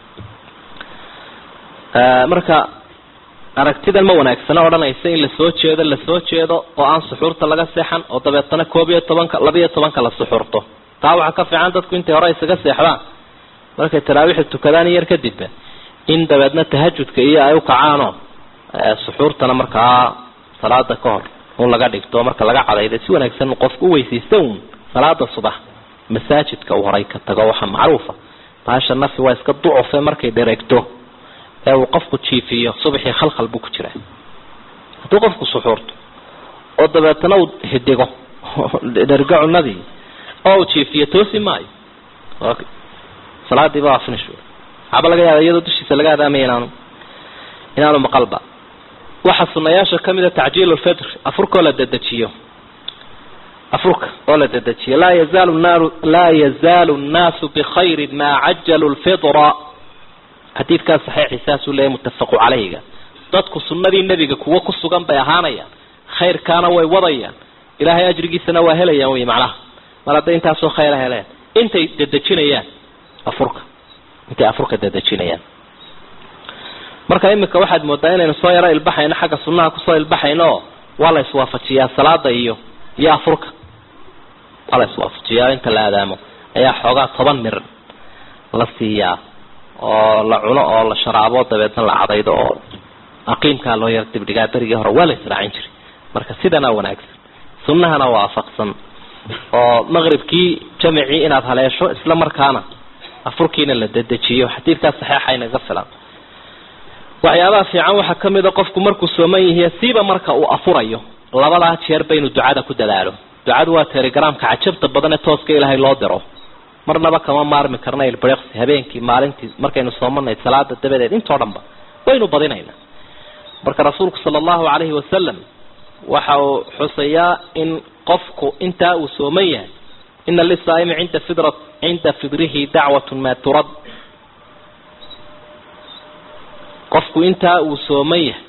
marka aragtidan ma wanaagsana odhanaysa in lasoo jeedo lasoo jeedo oo aan suxuurta laga seexan oo dabeetana koob iyo tobanka labiyo tobanka la suxuurto taa waxaa ka fiican dadku intay hore isaga seexdaan markay taraawiixda tukadaan yar kadibba in dabeedna tahajudka iyo ay u kacaanoo suxuurtana markaa salaada ka hor un laga dhigto marka laga cadayda si wanaagsan qofku u weysaysta uun salaada subax masaajidka uu horay ka tago waxaa macruufa bahasha nafi waa iska ducufe markay dhereegto ee uu qofku jiifiyo subaxii khalkhal buu ku jiraa hadduu qofku suxuurto oo dabeetana uu hidigo dhergo cunadii oo uu jiifiyo toosi maayo salaadiiba waa finish waxaaba laga yaaba iyadoo dushiisa laga adaamaya inaanu inaanu maqalba waxaa sunayaasha kamida tacjiil lfitr afurkaoo la dedejiyo afurka oo la dedejiyo laa yazaalu naaru laa yazaalu nnaasu bikhayrin maa cajalu lfitra xadiidkaas saxiixi saasuu leeyahy muttafaqu calayhiga dadku sunnadii nebiga kuwo ku sugan bay ahaanayaan khayrkaana way wadayaan ilaahay ajrigiisana waa helayaan wey macnaha mar hadday intaasoo khayra heleen intay dedejinayaan afurka intay afurka dedejinayaan marka imika waxaad moodaa inaynu soo yaro ilbaxayno xagga sunnaha kusoo ilbaxayno oo waa la iswaafajiyaa salaada iyo iyo afurka waa la iswaafajiyaa inta la aadaamo ayaa xoogaa toban mir la siiyaa oo la cuno oo la sharaabo dabeedna la cadaydo oo aqiimkaa loo yaro dibdhigaa berigii hore waa la israacin jiray marka sidana wanaagsan sunnahana waafaqsan oo maqribkii jamicii inaad haleesho isla markaana afurkiina la dedejiyo xadiidkaas saxeixa inaga filan waxyaabaha fiican waxaa kamid a qofku markuu sooman yahiy siiba marka uu afurayo labadaa jeerba inuu ducada ku dadaalo ducadu waa telegramka cajabta badan ee tooska ilaahay loo diro marnaba kama maarmi karna ilbiriqsi habeenkii maalintii markaynu soomanayd salaada dabadeed intoo dhanba waynu badinaynaa marka rasuulku sala allahu calayhi wasalam waxa uu xusayaa in qofku intaa uu sooman yahay ina lisaa'imi cinda fidra cinda fidrihi dacwatun maa turad qofku intaa uu sooman yahay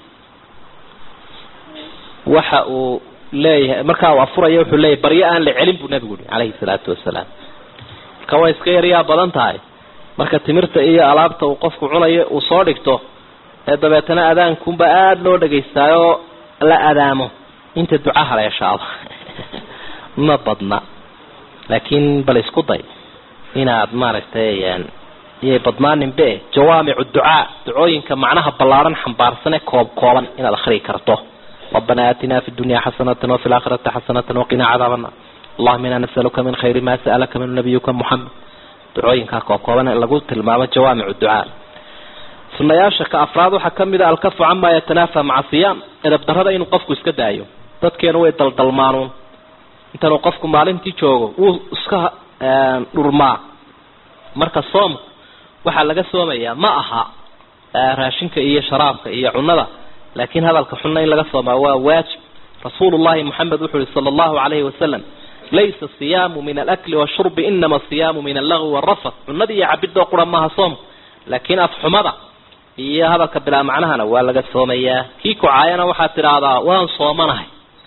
waxa uu leeyahay markaa uu afuraya wuxuu leeyahay baryo aan la celin buu nabigu yihi calayhi salaatu wasalaam marka way iska yaryaa badan tahay marka timirta iyo alaabta uu qofku cunayo uu soo dhigto ee dabeetana adaankunba aada loo dhagaystaayoo la adaamo inta duca haleeshaaba ma badna laakiin bal isku day inaad maaragtay iyay badnaaninbe jawaamicu ducaa ducooyinka macnaha ballaaran xambaarsan ee koob kooban inaad akrii karto rabbana aatinaa fi dunya xasanatan wafi laakhirati xasanatan waqinaa cadaab annar allahuma inaa nasaluka min khayri ma sa'alaka min nabiyuka muxamed ducooyinkaa koob kooban lagu tilmaamo jawaamicu ducaa sunayaasha ka afraad waxaa kamid a alkafu cama yatanaafa maca siyaam edab darrada inuu qofku iska daayo dadkeenu way daldalmaanuun intanuu qofku maalintii joogo wuu iska dhurmaa marka soomku waxaa laga soomayaa ma aha raashinka iyo sharaabka iyo cunada laakiin hadalka xunna in laga soomaa waa waajib rasuulullahi moxamed wuxuu yihi sala allahu calayhi wasalam laysa siyaamu min alakli washurbi inama siyaamu min allagwi waalrafat cunada iyo cabidoo qura maaha soomku laakiin afxumada iyo hadalka bilaa macnahana waa laga soomayaa kii kucaayana waxaad tidhaahdaa waan soomanahay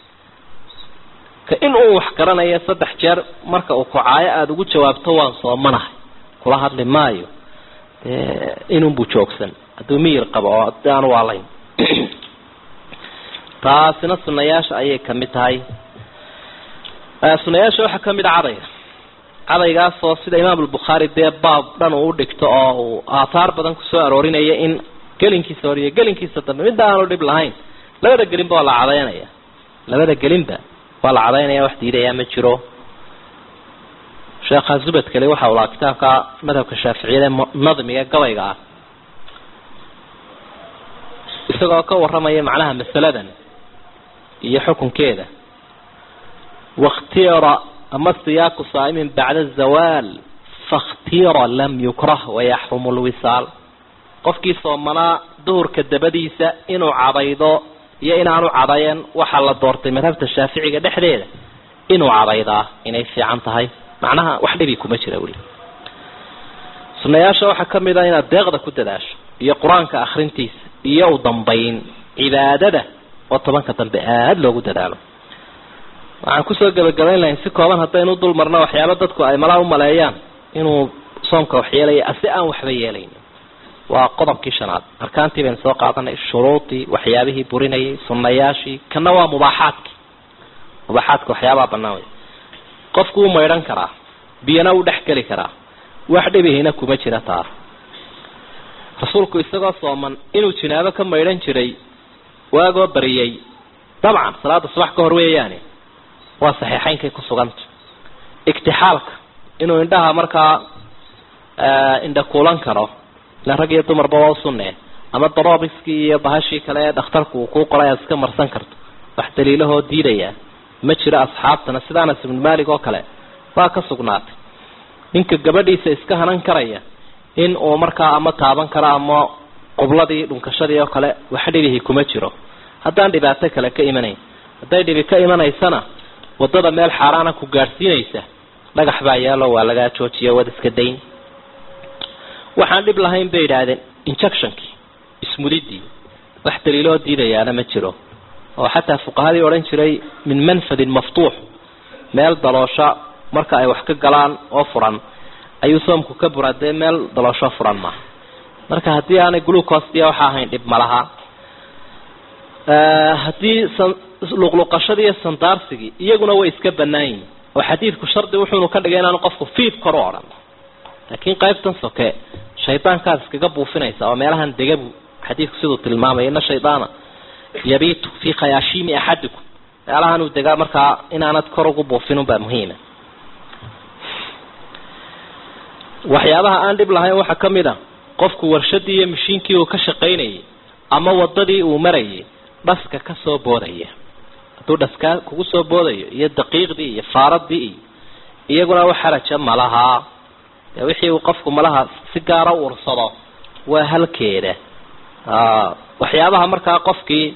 ka in uu wax garanayo saddex jeer marka uu kucaayo aada ugu jawaabto waan soomanahay kula hadli maayo inunbuu joogsan hadduu miyir qabo oo adi aan waalayn taasina sunayaasha ayay kamid tahay sunayaasha waxaa kamid a cadayga cadaygaasoo sida imaam albukhaari dee baab dhan uu udhigto oo uu aathaar badan kusoo aroorinaya in gelinkiisa hor iyo gelinkiisa dambe midda aanu dhib lahayn labada gelinba waa la cadaynaya labada gelinba waa la cadaynaya wax diidayaa ma jiro sheekha zubadkale waxa uu lahaa kitaabka madhabka shaaficiyada nadmiga gabayga ah isagoo ka warramaya macnaha masaladan iyo xukunkeeda wakhtira ama siyaaku saa'imin bacda zawaal fakhtira lam yukrah wayaxrumu lwisaal qofkii soomanaa duhurka dabadiisa inuu cadaydo iyo inaanu cadayan waxaa la doortay madhabta shaaficiga dhexdeeda inuu cadaydaa inay fiican tahay macnaha wax dhibi kuma jira weli sunayaasha waxaa kamid a inaad deeqda ku dadaasho iyo qur-aanka akrintiisa iyo u dambayn cibaadada oo tobanka dambe aada loogu dadaalo waxaan kusoo gebagabayn lahayn si kooban haddaynu dul marno waxyaaba dadku ay malaa u maleeyaan inuu soomka wax yeelaya ase aan waxba yeelayn waa qodobkii shanaad arkaantii baynu soo qaadanay shuruudii waxyaabihii burinayay sunayaashii kana waa mubaaxaadkii mubaaxaadka waxyaabaa banaan wey qofku u maydhan karaa biyana u dhex geli karaa wax dhibihina kuma jira taa rasuulku isagoo sooman inuu jinaabo ka maydhan jiray waagoo bariyey dabcan salaada subax ka hor weeyaane waa saxiixeynkay ku suganta igtixaalka inuu indhaha markaa indha kuulan karo ila rag iyo dumarba waa usunee ama daroobiskii iyo bahashii kale ee dhakhtarku uu kuu qoray aad iska marsan karto wax daliilahoo diidaya ma jiro asxaabtana sida anas ibnu malik oo kale waa ka sugnaatay ninka gabadhiisa iska hanan karaya in uu markaa ama taaban karo ama qubladii dhunkashadii oo kale wax dhibihii kuma jiro haddaan dhibaato kale ka imanayn hadday dhibi ka imanaysana wadada meel xaaraana ku gaadhsiinaysa dhagax baa yaalo waa lagaa joojiya wad iska dayn waxaan dhib lahayn bay yidhaahdeen injectionkii ismudidii wax daliiloo diidayaana ma jiro oo xataa fuqahadii odhan jiray min manfadin maftuux meel daloosha marka ay wax ka galaan oo furan ayuu soomku ka buraa dee meel daloosho furan maaha marka haddii aanay glucostia waxa ahayn dhib malaha haddii luqluqashadii iyo sandaarsigii iyaguna way iska banaan yihin oo xadiidku shardi wuxuunu ka dhigay inaanu qofku fiid kor u odhan laakiin qaybtan soke shaydaankaad iskaga buufinaysa oo meelahan degabu xadiidku siduu tilmaamaya ina shaydaana yabiitu fii khayaashiimi axadikum meelahan uu degaa markaa inaanad kor ugu buufin baa muhiima waxyaabaha aan dhib lahayn waxaa ka mid a qofku warshadii iyo mashiinkii uu ka shaqaynayay ama wadadii uu marayay dhaska ka soo boodaya hadduu dhaskaa kugu soo boodayo iyo daqiiqdii iyo faaradii iyo iyaguna wax xaraja malahaa dee wixii uu qofku malaha si gaara u ursado waa halkeeda waxyaabaha markaa qofkii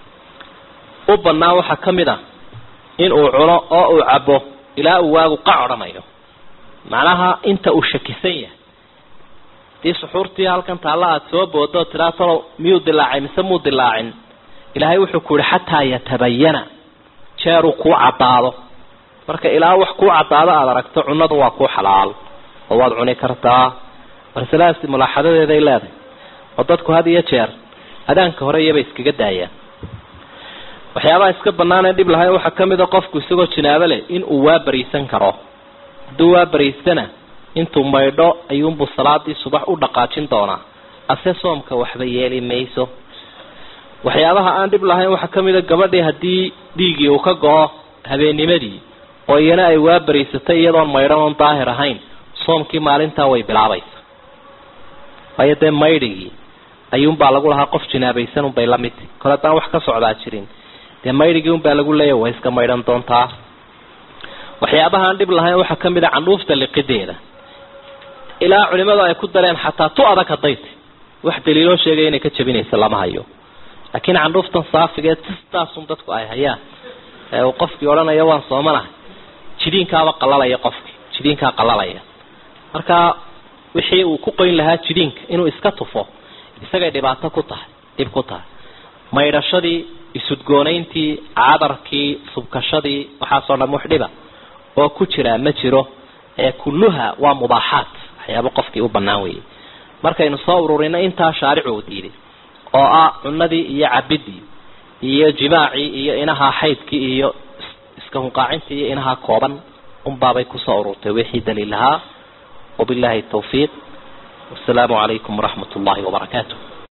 u banaa waxaa ka mid a in uu cuno oo uu cabo ilaa uu waagu qac odhanayo macnaha inta uu shakisan yahay hadii suxuurtii halkan taalla aada soo boodo tiraa talo miyuu dilaacay mise muu dilaacin ilaahay wuxuu ku yihi xataa yatabayana jeeruu kuu caddaado marka ilaa wax kuu caddaado aada aragto cunadu waa kuu xalaal oo waad cuni kartaa marsalahaasi mulaaxadadeeday leedahay oo dadku had iyo jeer adaanka hore iyabay iskaga daayaan waxyaabaha iska banaan ee dhib lahayn waxaa kamid a qofku isagoo jinaabo leh in uu waa bariisan karo hadduu waa bariistana intuu maydho ayuunbuu salaadii subax u dhaqaajin doonaa ase soomka waxba yeeli mayso waxyaabaha aan dhib lahayn waxaa kamid a gabadhii haddii dhiiggii uu ka go-o habeennimadii oo iyana ay waa bariisatay iyadoon maydhan oon daahir ahayn soomkii maalintaa way bilaabaysa waayo dee maydhigii ayuunbaa lagu lahaa qof jinaabaysan unbay la midti kole haddaan wax ka socdaa jirin dee maydhigii unbaa lagu leeya way iska maydhan doontaa waxyaabaha aan dhib lahayn waxaa kamid a candhuufta liqideeda ilaa culimadu ay ku dareen xataa tu adag hadday tay wax daliiloo sheegaya inay ka jabinaysa lama hayo laakiin candhuuftan saafigeed sistaasun dadku ay hayaan ee uu qofkii odhanaya waan soomanahay jidiinkaaba qalalaya qofkii jidiinkaa qalalaya marka wixii uu ku qoyn lahaa jidiinka inuu iska tufo isagay dhibaato ku tahay dhib ku tahay maydhashadii isudgoonayntii cadarkii subkashadii waxaasoo dham wax dhiba oo ku jiraa ma jiro ee kulluha waa mubaaxaat waxyaaba qofkii u banaan weeyey markaynu soo ururino intaa shaaricu uu diiday oo ah cunadii iyo cabidii iyo jimaacii iyo inaha xaydkii iyo iska hunqaacintii iyo inaha kooban unbaabay kusoo ururtay wixii daliil lahaa wabillahi tawfiiq wasalaamu calaykum waraxmat ullahi wabarakaatu